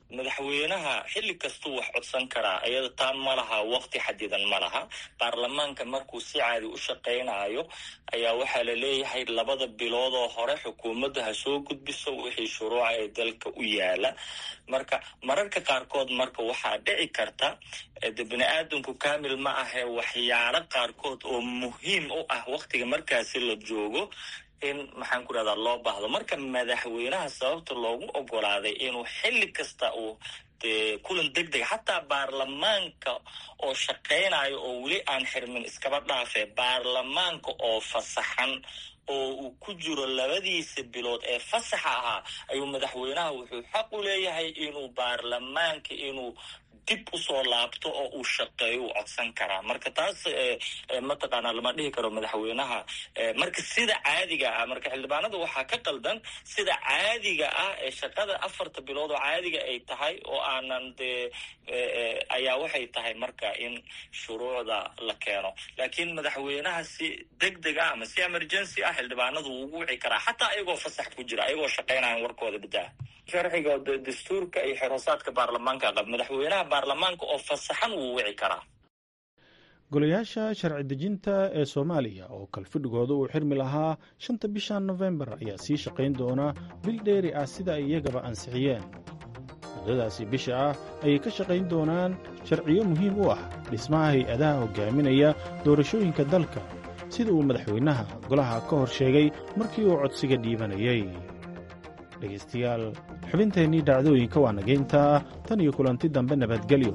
madaxweynaha xilli kastuu wax codsan karaa iyada taa ma laha waqti xadidan ma laha baarlamaanka markuu si caadi u shaqaynayo ayaa waxaa la leeyahay labada biloodoo hore xukuumadda ha soo gudbiso wixii shuruuca ee dalka u yaala marka mararka qaarkood marka waxaa dhici karta de bini aadamku kamil ma ahe waxyaalo qaarkood oo muhiim u ah waqtiga markaasi la joogo in maxaan ku rahdaa loo baahdo marka madaxweynaha sababta loogu ogolaaday inuu xilli kasta uu dee kulan deg deg xataa baarlamaanka oo shaqaynayo oo weli aan xirmin iskaba dhaafe baarlamaanka oo fasaxan oo uu ku jiro labadiisa bilood ee fasaxa ahaa ayuu madaxweynaha wuxuu xaq u leeyahay inuu baarlamaanka inuu dib usoo laabto oo uu shaqeeyo uu codsan karaa marka taas mataqaanaa lama dhihi karo madaxweynaha marka sida caadiga ah marka xildhibaanada waxaa ka qaldan sida caadiga ah ee shaqada afarta bilood oo caadiga ay tahay oo aanan dee ayaa waxay tahay marka in shuruucda la keeno laakiin madaxweynaha si deg deg ah ama si emergency ah xildhibaanadu wuu ugu wici karaa xataa ayagoo fasax ku jira ayagoo shaqaynayan warkooda badaa sharciga dastuurka iyo xeroosaadka baarlamaanka qab madaxweynaha baarlamaanka oo fasaxan wuu wici karaa golayaasha sharci dejinta ee soomaaliya oo kalfidhigooda uu xirmi lahaa shanta bisha nofembar ayaa sii shaqayn doona bil dheeri ah sida ay iyagaba ansixiyeen muddadaasi bisha ah ayay ka shaqayn doonaan sharciyo muhiim u ah dhismaha hay-adaha hogaaminaya doorashooyinka dalka sida uu madaxweynaha golaha ka hor sheegay markii uu codsiga dhiibanayey dhegaystayaal xubinteennii dhacdooyinka waa nageyntaa tan iyo kulanti dambe nabadgelyo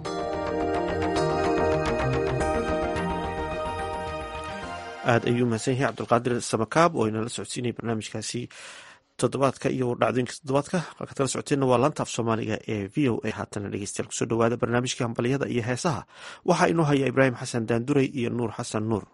aad ayuu mahadsan yahay cabdulqaadir samakaab oo inala socodsiinaya barnaamijkaasi toddobaadka iyo dhacdooyinka toddobaadka halkaad kala socoteenna waa laanta af soomaaliga ee v o a haatana dhegeystayaal kusoo dhowaada barnaamijka hambalyada iyo heesaha waxaa inoo haya ibraahim xasan daanduray iyo nuur xasan nuur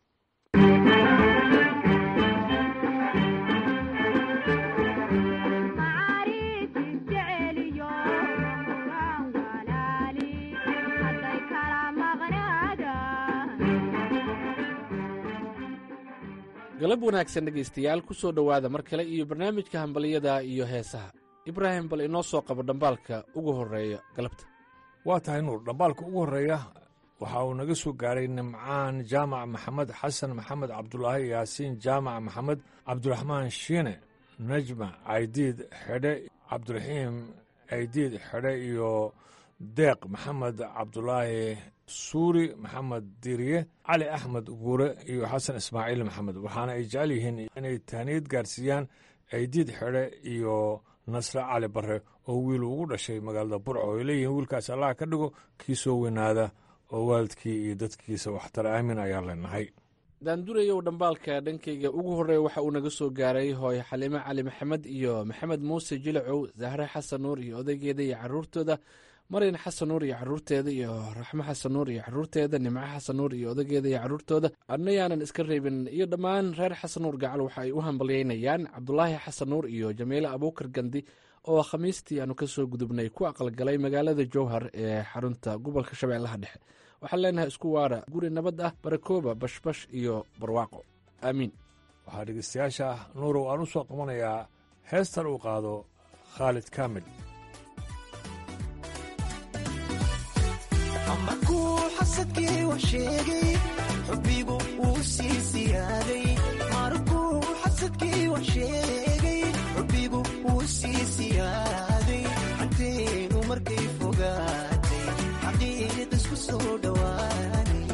galab wanaagsan dhegaystayaal ku soo dhowaada mar kale iyo barnaamijka hambaliyada iyo heesaha ibraahim bal inoo soo qabo dhambaalka ugu horreeya galabta waa tahay nuur dhambaalka ugu horreeya waxa uu naga soo gaaray nimcaan jaamac maxamed xasan maxamed cabdulaahi yaasiin jaamac maxamed cabdiraxmaan shiine najma caydiid xedhe cabdiraxiim caydiid xedhe iyo deeq maxamed cabdulaahi suuri maxamed diriye cali axmed guure iyo xasan ismaaciil maxamed waxaana ay jecel yihiin inay tahniyad gaarsiiyaan caydiid xedhe iyo nasre cali barre oo wiil ugu dhashay magaalada burco ay leeyihiin wiilkaas allah ka dhigo kii soo weynaada oo waalidkii iyo dadkiisa waxtar aamin ayaan leenahay daandurayow dhambaalka dhankayga ugu horreeya waxa uu naga soo gaaray hooyo xaliime cali maxamed iyo maxamed muuse jilacow zahre xasan nuur iyo odaygeeda iyo caruurtooda maryan xasan nuur iyo caruurteeda iyo raxmo xasan nuur iyo caruurteeda nimco xasan nuur iyo odageeda iyo caruurtooda adnayaanan iska reebin iyo dhammaan reer xasan nuur gacal waxa ay u hambalyeynayaan cabdulaahi xasan nuur iyo jamiile abuukar gandi oo khamiistii aanu kasoo gudubnay ku aqalgalay magaalada jowhar ee xarunta gobolka shabeellaha dhexe waxaan leenahay isku waara guri nabad ah barakooba bashbash iyo barwaaqo aamiin waxaa dhegeystayaasha nuurow aan u soo qabanayaa heestan uu qaado khaalid kaamil markuu xasadkii wax sheegay xubbigu wuu sii siyaaday markuu xasadkii wax sheegay xubbigu wuu sii siyaaday xanteenu markay fogaatay xaqiiq isku soo dhowaanay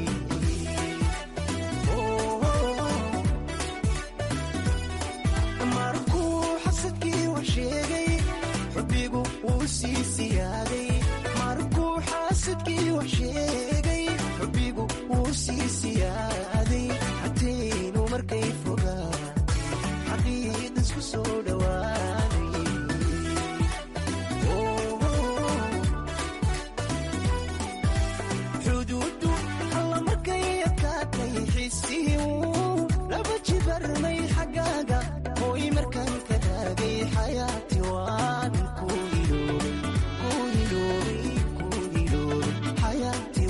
markuu xasadkii wax sheegay xubbigu wuu sii siyaaday markuu xaasadkii wax sheegay xubbigu wuu sii siyaaday xateenu markay fogaatay xaqiiq isku soo dhowaanay xuduudu alla markay adkaatay xisii wuu laba jibarmay xaggaaga hooy markaan ka raagay xayaati waan ku iloobay ku iloobay ku iloobay xayaati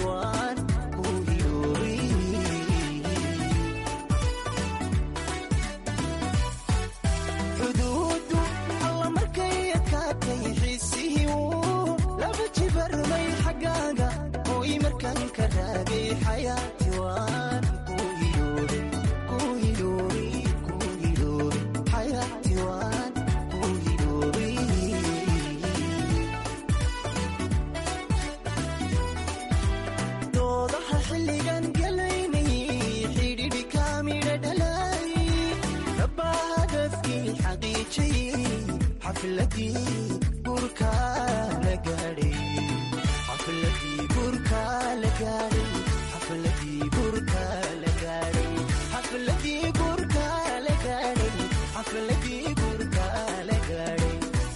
xafladii gurka la gaadhay xafladii gurka la gaadhay xafladii gurka la gaadhay xafladii gurka la gaadhay xafladii gurka la gaadhay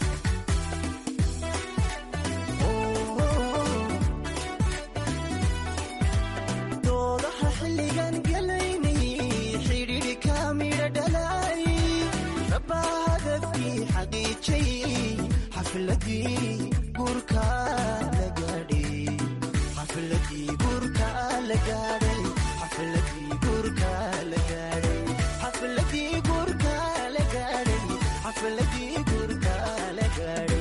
doodaha xilligan gelaynay xidhiidhka midha dhalay rabbaa hadafkii xaqiijay xafladii gurka la gaadhay xafladii gurka la gaadhay xafladii gurka la gaadhay xafladii gurka la gaadhay xafladii gurka la gaadhay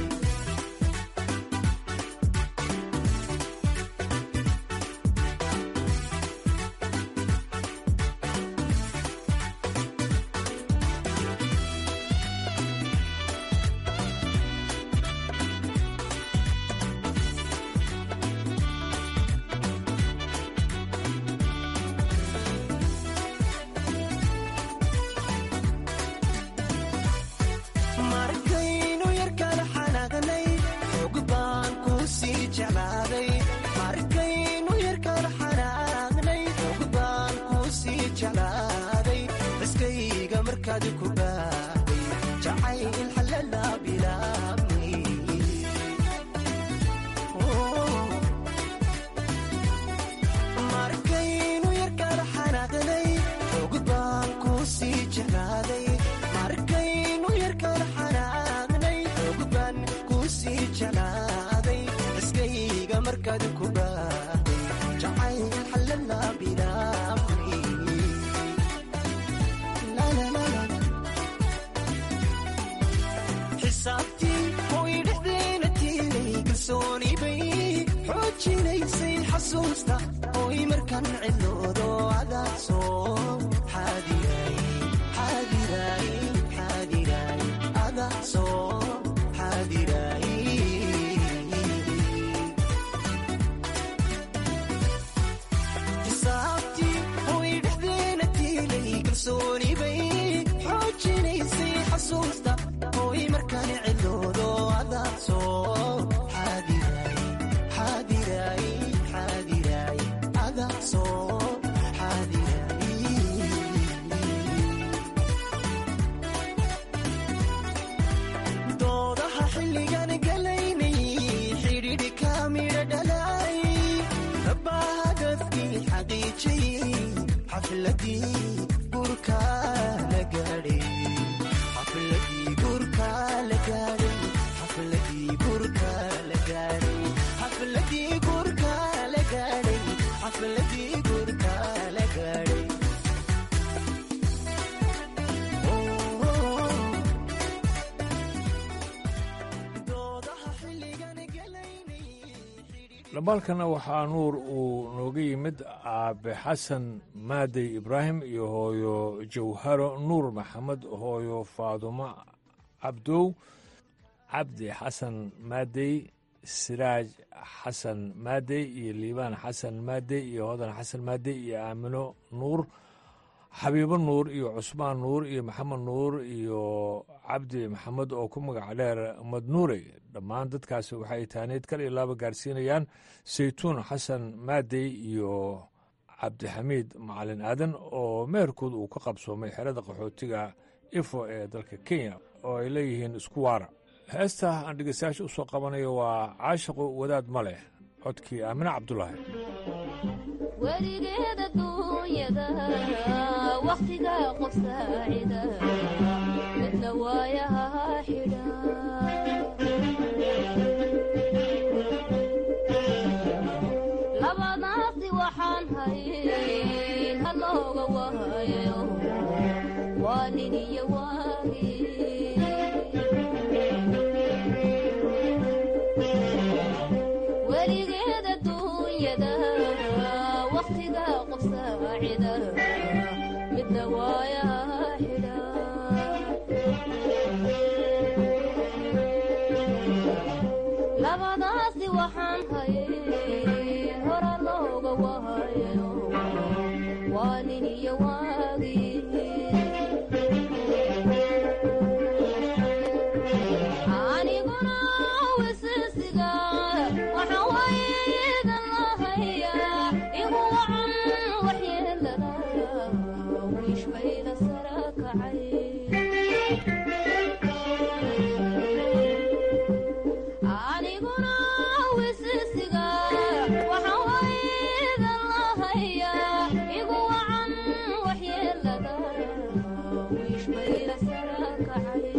markaynu yarkala xanaaqnay xog baan ku sii jeclaaday markaynu yarkala xanaaqnay xog baan ku sii jeclaaday baskayga markaad ku baaday jacayl xalala bilaabmay markaynu yarkala xanaaqnay xog baan ku sii jeclaaday markaynu yarkala xanaaqnay xog baan ku sii jeclaaday iskayga markaad ku baaday jacayl xalala bilaabmay xisaabtii oy dhexdeena tiilay kalsooni bay xoojinaysay xasuusta oy markan cidloodo adaa soo xaadiray xaadiray xaadiray adaa soo xaadiray xisaabtii oy dhexdeena tiilay kalsooni bay xoojinaysay xasuusta oy markan cidloodo adaa soo xaadiray xaadiray xaadiray adaa soo xaadiray doodaha xilligan galaynay xidhiidhka midha dhalay rabbaa hadafkii xaqiijay xafladii gurka la gaadhay xafladii gurka la gaadhay xafladii gurka la gaadhay xafladii gurka la gaadhay xafladii gurka la gaadhay dhambaalkana waxaa nuur uu nooga yimid aabe xasan maadey ibraahim iyo hooyo jawharo nuur maxamed hooyo faadumo cabdow cabdi xasan maadey siraaj xasan maadey iyo liibaan xasan maadey iyo hodan xasan maadey iyo aamino nuur xabiibo nuur iyo cusmaan nuur iyo maxamed nuur iyo cabdi maxamed oo ku magac dheer madnuure dhammaan dadkaasi waxay taaneed kal iyo laaba gaarsiinayaan saytuun xasan maadey iyo cabdixamiid macalin aadan oo meherkood uu ka qabsoomay xerada qaxootiga ifo ee dalka kenya oo ay leeyihiin isku waara heesta aan dhegeystayaasha u soo qabanayo waa caashiqu wadaad ma leh codkii aamine cabdulaahi weligeed adduunyada wakhtiga qof saacida midna waayaha xidha labadaasi waxaan hayn halooga wahayo waa nin iyo waagi weligeed adduunyada wakhtiga qof saacida midna waayaha xidha labadaasi waxaan hayn hora looga wahayo waa nin iyo waagi wiishbayla sara kacay aniguna wisisiga waxaan waydan lahayaa igu wacan waxyeelada wiishbayla sara kacay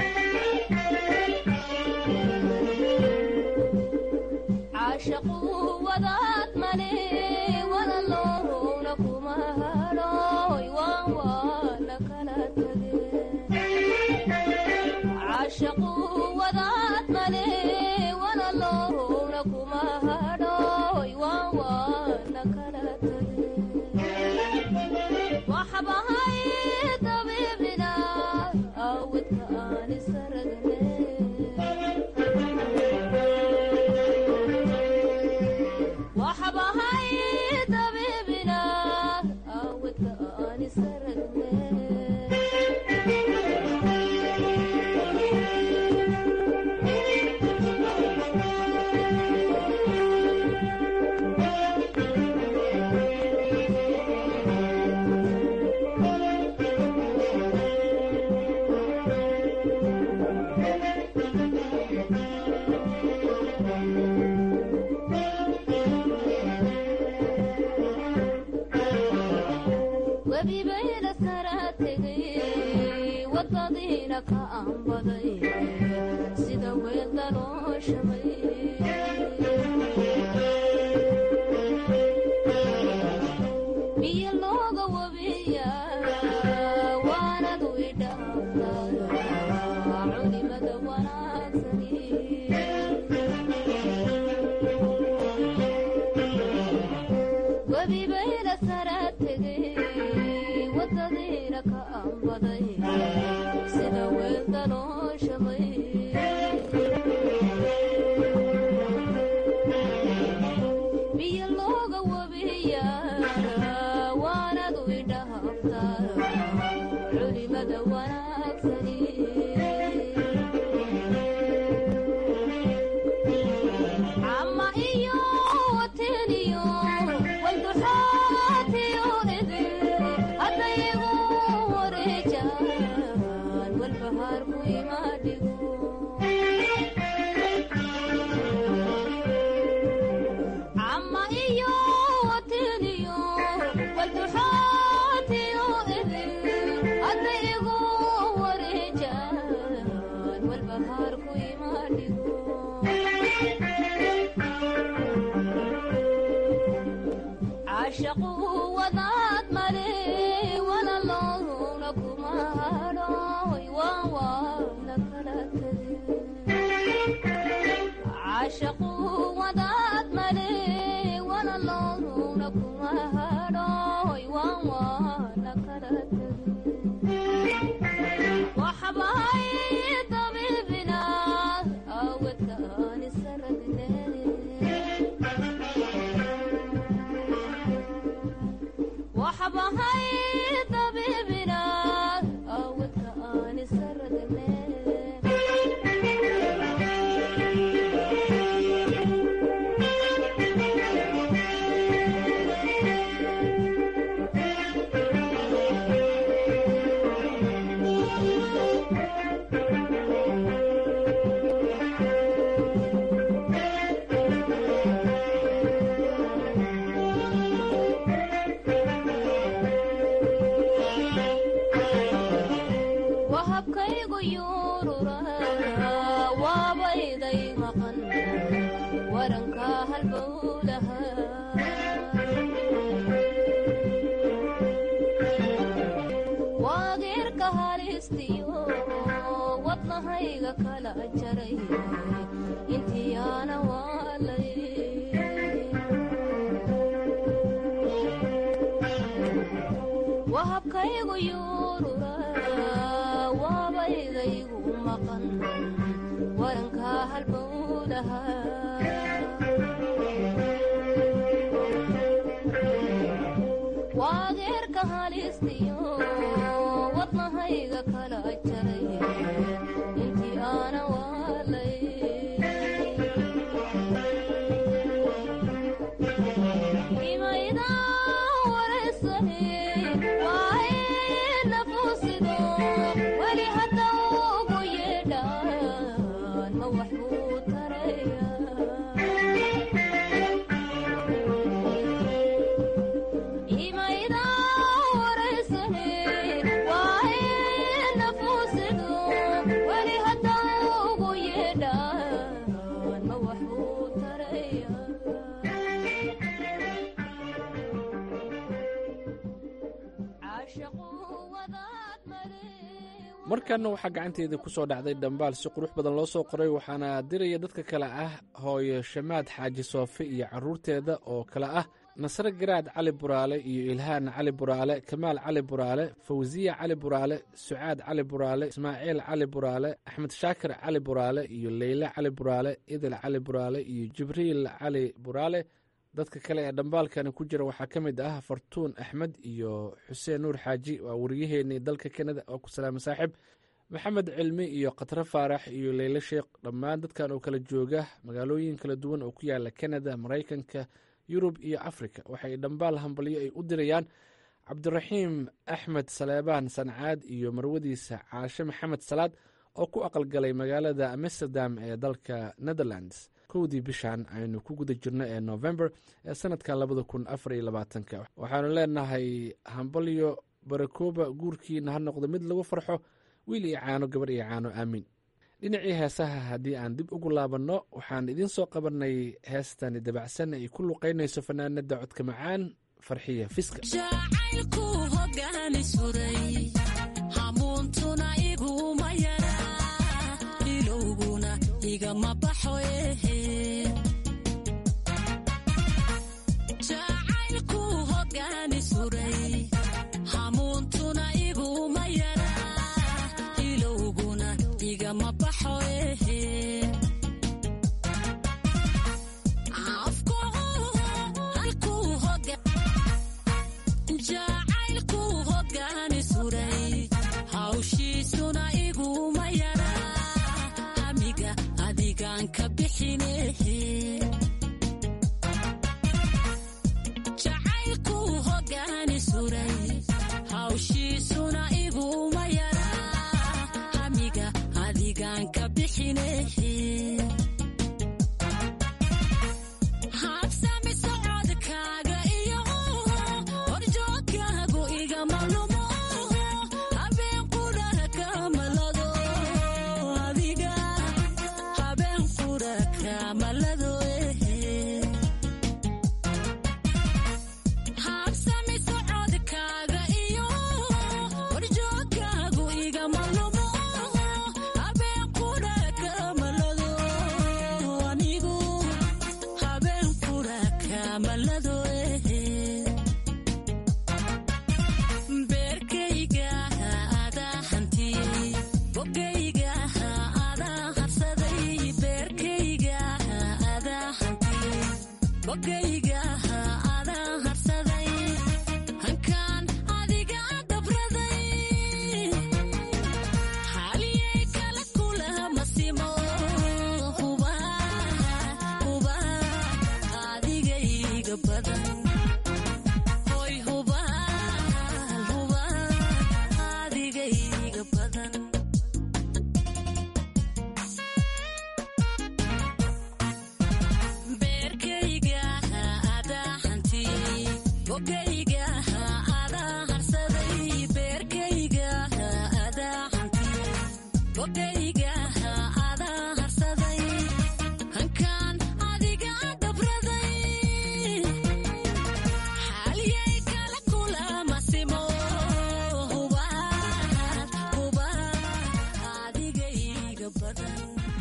caashaqu wadaad male walaloowna kuma hadhooy waan waana kala tageen caashaqu wadaad male walaloowna kuma hadhooy waan waana kala tageen waxbahay dabiibina awdka aan isaragne waxbahay dabiibina awdka aan isaragne webibayla sara tegay wadadiina ka aanbaday sida weel daloo shamay biyo looga wabiya waanadu idhaaftaa culimada wanaagsani webibayla sara tegay wadadiina ka aanbaday sida weel daloo shamay biyo looga wabiya waanadu idhaaftaa culimada wanaagsani ama iyo wateniyo walduxaatiyo idin haddayigu wareejaan walbahaarku imaadhigo ama iyo wateniyo walduxaatiyo idin haddayigu wareejaan walbahaarku imaadhigo caashaqu wadaad male walaloowna kuma hadhooy waan waana kala tageen caashaqu wadaad male walaloowna kuma hadhooy waan waana kala tageen waxbahay dabiibina awdka aan isaragne waxbahay dabiibina awdka aan isaragne wahabkaygu yuurura waabayday maqan waranka halbowlaha waageerka halistiyo wadnahayga kala jaray intiyaana waalay wahabkaygu yuurura waabaydaygu maqan waranka halbowlaha waageerka halistiyo wadnahayga kala jaray intii aana waalay imayda wareysane waaye markanna waxaa gacanteeda ku soo dhacday dhambaal si qurux badan loo soo qoray waxaana diraya dadka kale ah hooyo shamaad xaaji soofe iyo caruurteeda oo kale ah nasre garaad cali buraale iyo ilhaan cali buraale kamaal cali buraale fawsiya cali buraale sucaad cali buraale ismaaciil cali buraale axmed shaakir cali buraale iyo leyle cali buraale idil cali buraale iyo jibriil cali buraale dadka kale ee dhambaalkani ku jira waxaa ka mid ah fartuun axmed iyo xuseen nuur xaaji waa wariyaheenii dalka kanada oo ku salaama saaxiib maxamed cilmi iyo khatre faarax iyo leyle sheekh dhammaan dadkan oo kala jooga magaalooyin kala duwan oo ku yaala kanada maraykanka yurub iyo afrika waxay dhambaal hambalyo ay u dirayaan cabdiraxiim axmed saleebaan sancaad iyo marwadiisa caashe maxamed salaad oo ku aqalgalay magaalada amsterdam ee dalka netherlands kowdii bishan aynu ku guda jirno ee november ee sanadkan labada kun afar iyo labaatanka waxaanu leenahay hambalyo barakooba guurkiina ha noqdo mid lagu farxo wiil iyo caano gabar iyo caano aamiin dhinacii heesaha haddii aan dib ugu laabanno waxaan idiin soo qabanay heestani dabacsan ay ku luqaynayso fanaanada codka macaan farxiya fiska jacaylku hogaani suray hamuuntuna iguma yara ilowguna igama baxo ehe jacaylku hogaani suray hawshiisuna iguma yara hamiga adigaan ka bixinehe jacaylku hogaani suray hawshiisuna iguma yara hamiga adigaan ka bixinehe habsami socodkaaga iyo horjoogkaagu igama lumo habeen qura kamalado adiga habeen qura kamalado habsami socodkaaga iyo horjoogkaagu igama lumo habeen qura kamalado anigu habeen qura kamalado beerkayga adaa hantiyey bogayga adaa harsaday beerkayga adaa hantiyey bogayga adaa harsaday hankaan adiga dabraday haliyay kala kulama simo huba huba adigayga badan hoy huba huba adigayga badan beerkayga adaa hantiyey bogayga adaa harsaday beerkayga adaa hantiyey bogayga adaa harsaday hankaan adiga dabraday haliyay kala kulama simo huba huba adigayga badan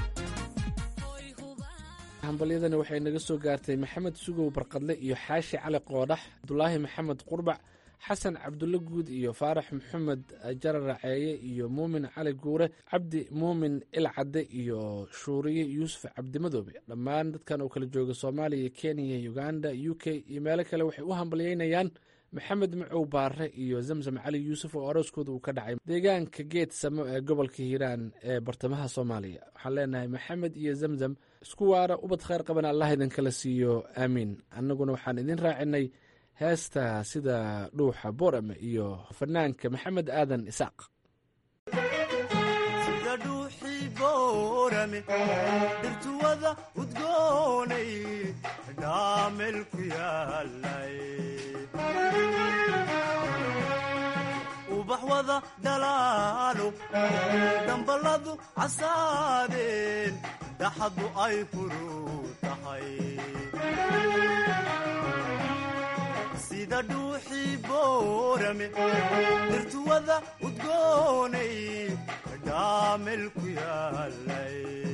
hambalyadani waxay naga soo gaartay maxamed sugow barqadle iyo xaashi cali qoodhax cabdulaahi maxamed qurbac xasan cabdulle guud iyo faarax maxamed jarar raceeye iyo muumin cali guure cabdi muumin ilcadde iyo shuuriye yuusuf cabdimadoobe dhammaan dadkan oo kala jooga soomaaliya kenya uganda u k iyo meelo kale waxay u hambalyeynayaan maxamed macow baare iyo zamzam cali yuusuf oo arooskooda uu ka dhacay deegaanka geed samo ee gobolka hiiraan ee bartamaha soomaaliya waxaan leenahay maxamed iyo zamzam isku waara ubad khayr qaban allah idinkala siiyo aamiin annaguna waxaan idin raacinay heesta sida dhuuxa borame iyo fanaanka maxamed aadan isaaq sida dhuuxii boorame dhirtuwada udgoonay dhaamel ku yaalay wada dhalaalo dhambaladu casaadeen daxadu ay furuu tahay sida dhuuxii boorame dirtuwada udgoonay dhaamel ku yaalay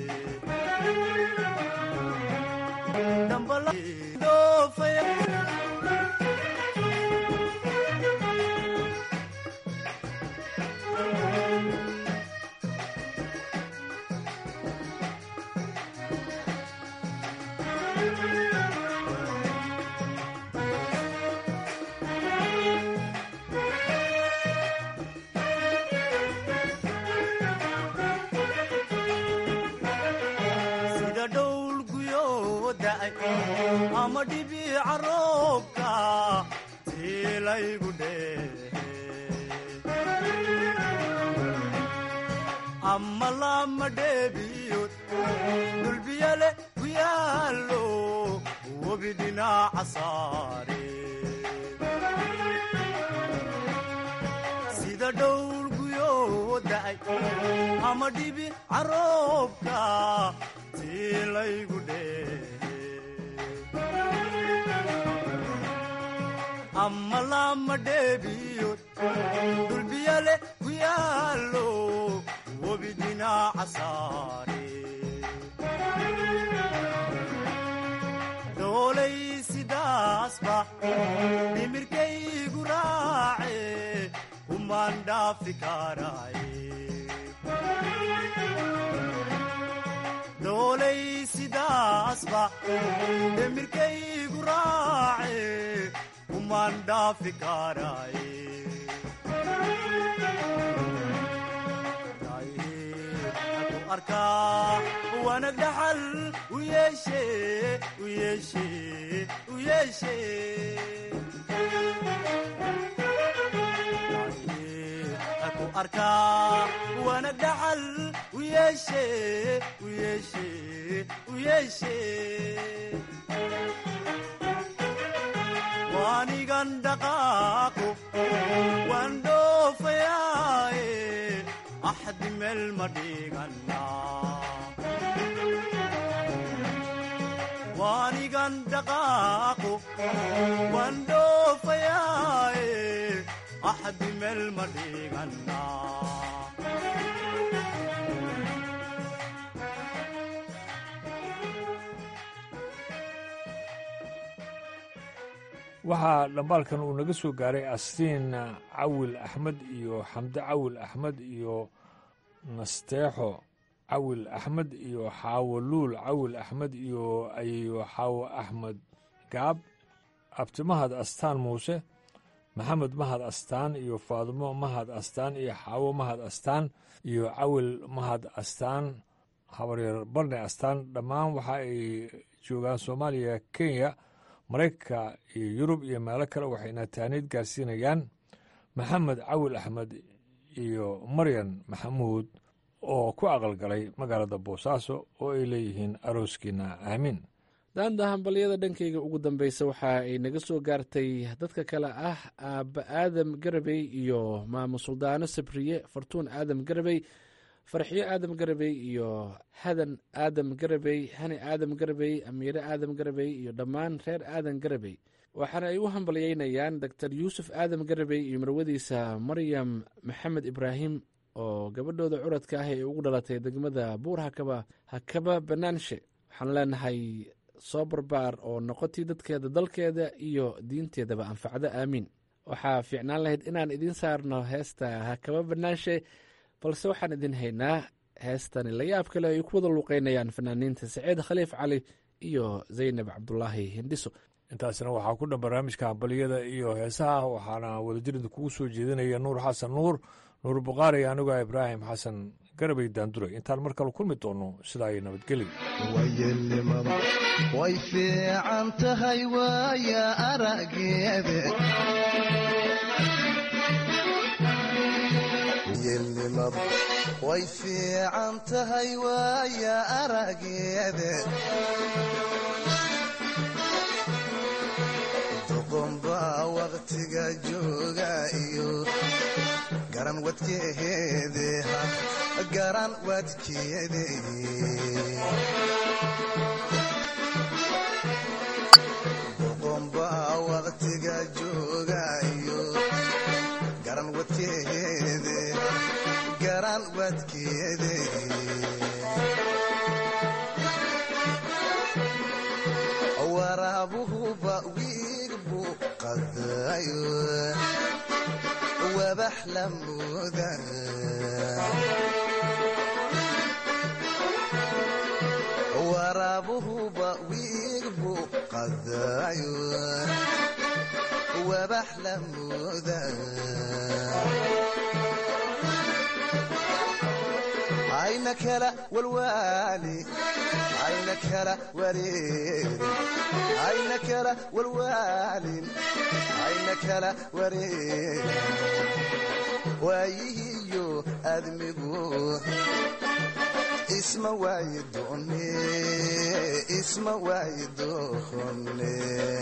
sida dhowl guyoo da'ay ama dhibiica roobka tiilaygu dheehe ama lama dheebiyood dhulbiyale ku yaallo webi dhinaca saare sida dhowl guyoo da'ay ama dhibi caroobka tiilaygu dheehe ama lama dheebiyood dhulbiyale ku yaallo webi dhinaca saare dhoolay sidaasba dhimirkaygu raace kumaan dhaafi karaaye dhoolay sidaasba dhimirkaygu raace kumaan dhaafi karaaye ku arkaa wanag dhaxal u yeeshe u yeeshe u yeeshe ku arkaa wanag dhaxal u yeeshe u yeeshe u yeeshe waanigan dhaqaaqo waan dhoofayaaye axdi meel ma dhiganaa waanigan dhaqaaqo waan dhoofayaaye axdi meel ma dhiganaa waxaa dhambaalkan uu naga soo gaaray astiin cawil axmed iyo xamde cawil axmed iyo nasteexo cawil axmed iyo xaawo luul cawil axmed iyo ayeyo xaawo axmed gaab abtimahad astaan muuse maxamed mahad astaan iyo faadimo mahad astaan iyo xaawo mahad astaan iyo cawil mahad astaan habaryar barne astaan dhammaan waxa ay joogaan soomaaliya kenya maraykanka iyo yurub iyo meelo kale waxayna taaniid gaarsiinayaan maxamed cawil axmed iyo maryan maxamuud oo ku aqalgalay magaalada boosaaso oo ay leeyihiin arooskiina aamiin daanda hambalyada dhankayga ugu dambeysa waxa ay naga soo gaartay dadka kale ah aabba aadam garabey iyo maamo suldaano sabriye fartuun aadam garabey farxiyo aadam garabey iyo hadan aadam garabey hani aadam garabey amiire aadam garabey iyo dhammaan reer aadan garabey waxaana ay u hambalyeynayaan doctor yuusuf aadam garabey iyo marwadiisa maryam maxamed ibraahim oo gabadhooda curadka ah ee ugu dhalatay degmada buur hakaba hakaba banaanshe waxaan leenahay soo barbaar oo noqotii dadkeeda dalkeeda iyo diinteedaba anfacdo aamiin waxaa fiicnaan lahayd inaan idiin saarno heesta hakaba banaanshe balse waxaan idin haynaa heestani la yaab kale ay ku wada luuqeynayaan fanaaniinta saciid khaliif cali iyo zaynab cabdulaahi hindhiso intaasna waxaa ku dhan barnaamijka hambaliyada iyo heesaha waxaana wadajirida kugu soo jeedinaya nuur xasan nuur nuur bukhaari anigoo ibraahim xasan garabay daanduray intaan mar kale kulmi doono sidaa ay nabadgeli wayelnimada way fiican tahay waaya arageeda yelnimada way fiican tahay waaya arageeda doqonbaa waqtiga jooga iyo garan wadkeede garan wadkeede boqomba waqtiga joogayo garan wadkeede garan wadkeede waraabuhuba wiig buu qadayo wabax la mooda waraabuhuba wiig buu qadayo wabax la mooda ayna kala walwaali ayna kala wareeri ayna kala walwaalin ayna kala wareeri waayihiyo admigu isma waayi doone isma waayi doone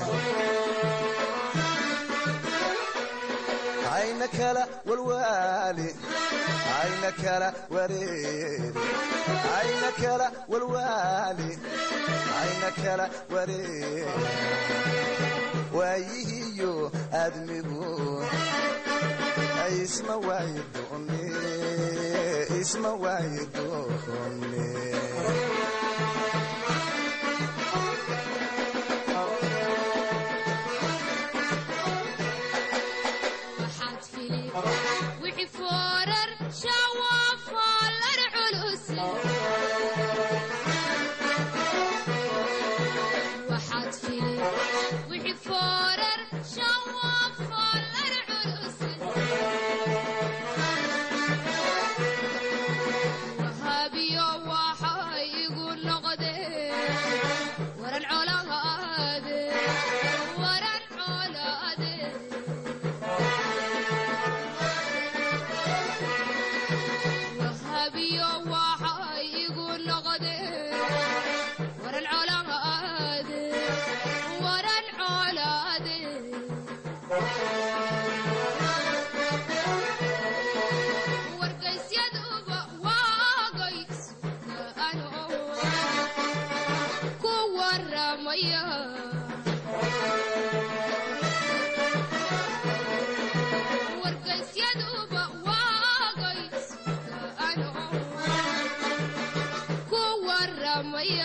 ayna kala walwaali ayna kala wareeri ayna kala walwaali ayna kala wareeri waayihiyo admigu isma waayi doone isma waayi doone wixii foorar shawafoolar culus waxaad fili wixii foorar shawafoolar culus wahabiyo waxa igu noqdeen waran colaade waran colaade wahabiyo waxa igu noqdeen waran colaade waran colaade wargaysyadba waagays ano ku waramaya wargaysyadba waagays ano ku waramaya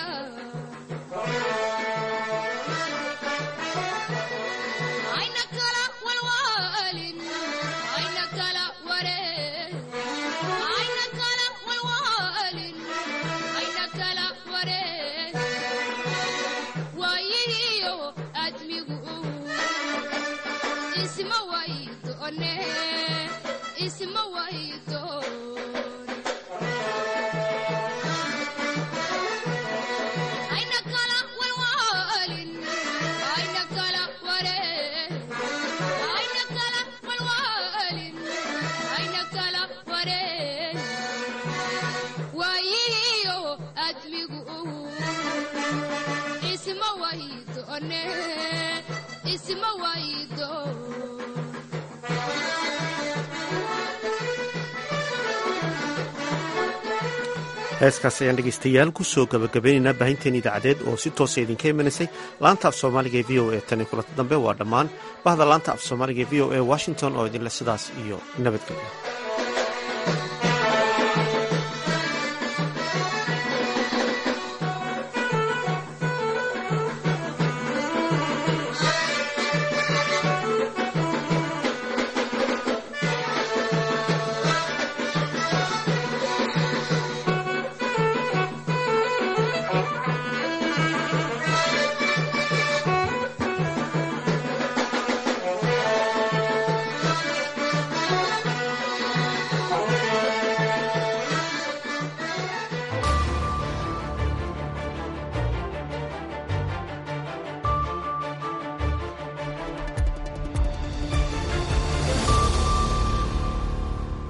ayna kala walwaalin ayna kala waree ayna kala walwaalin ayna kala waree waayihiyo admigu isma waydoone isma waydoon ayna kala walwaalin ayna kala waree ayna kala walwaalin ayna kala waree waayihiyo admigu isma waydoone isma waydoon heeskaas ayaan dhegaystayaal kusoo gabagabaynaynaa baahinteen idaacadeed oo si toosa idinka imanaysay laanta af soomaaliga ee v o e tani kulanta dambe waa dhammaan bahda laanta af soomaaliga ee v o e washington oo idinle sidaas iyo nabadgelyo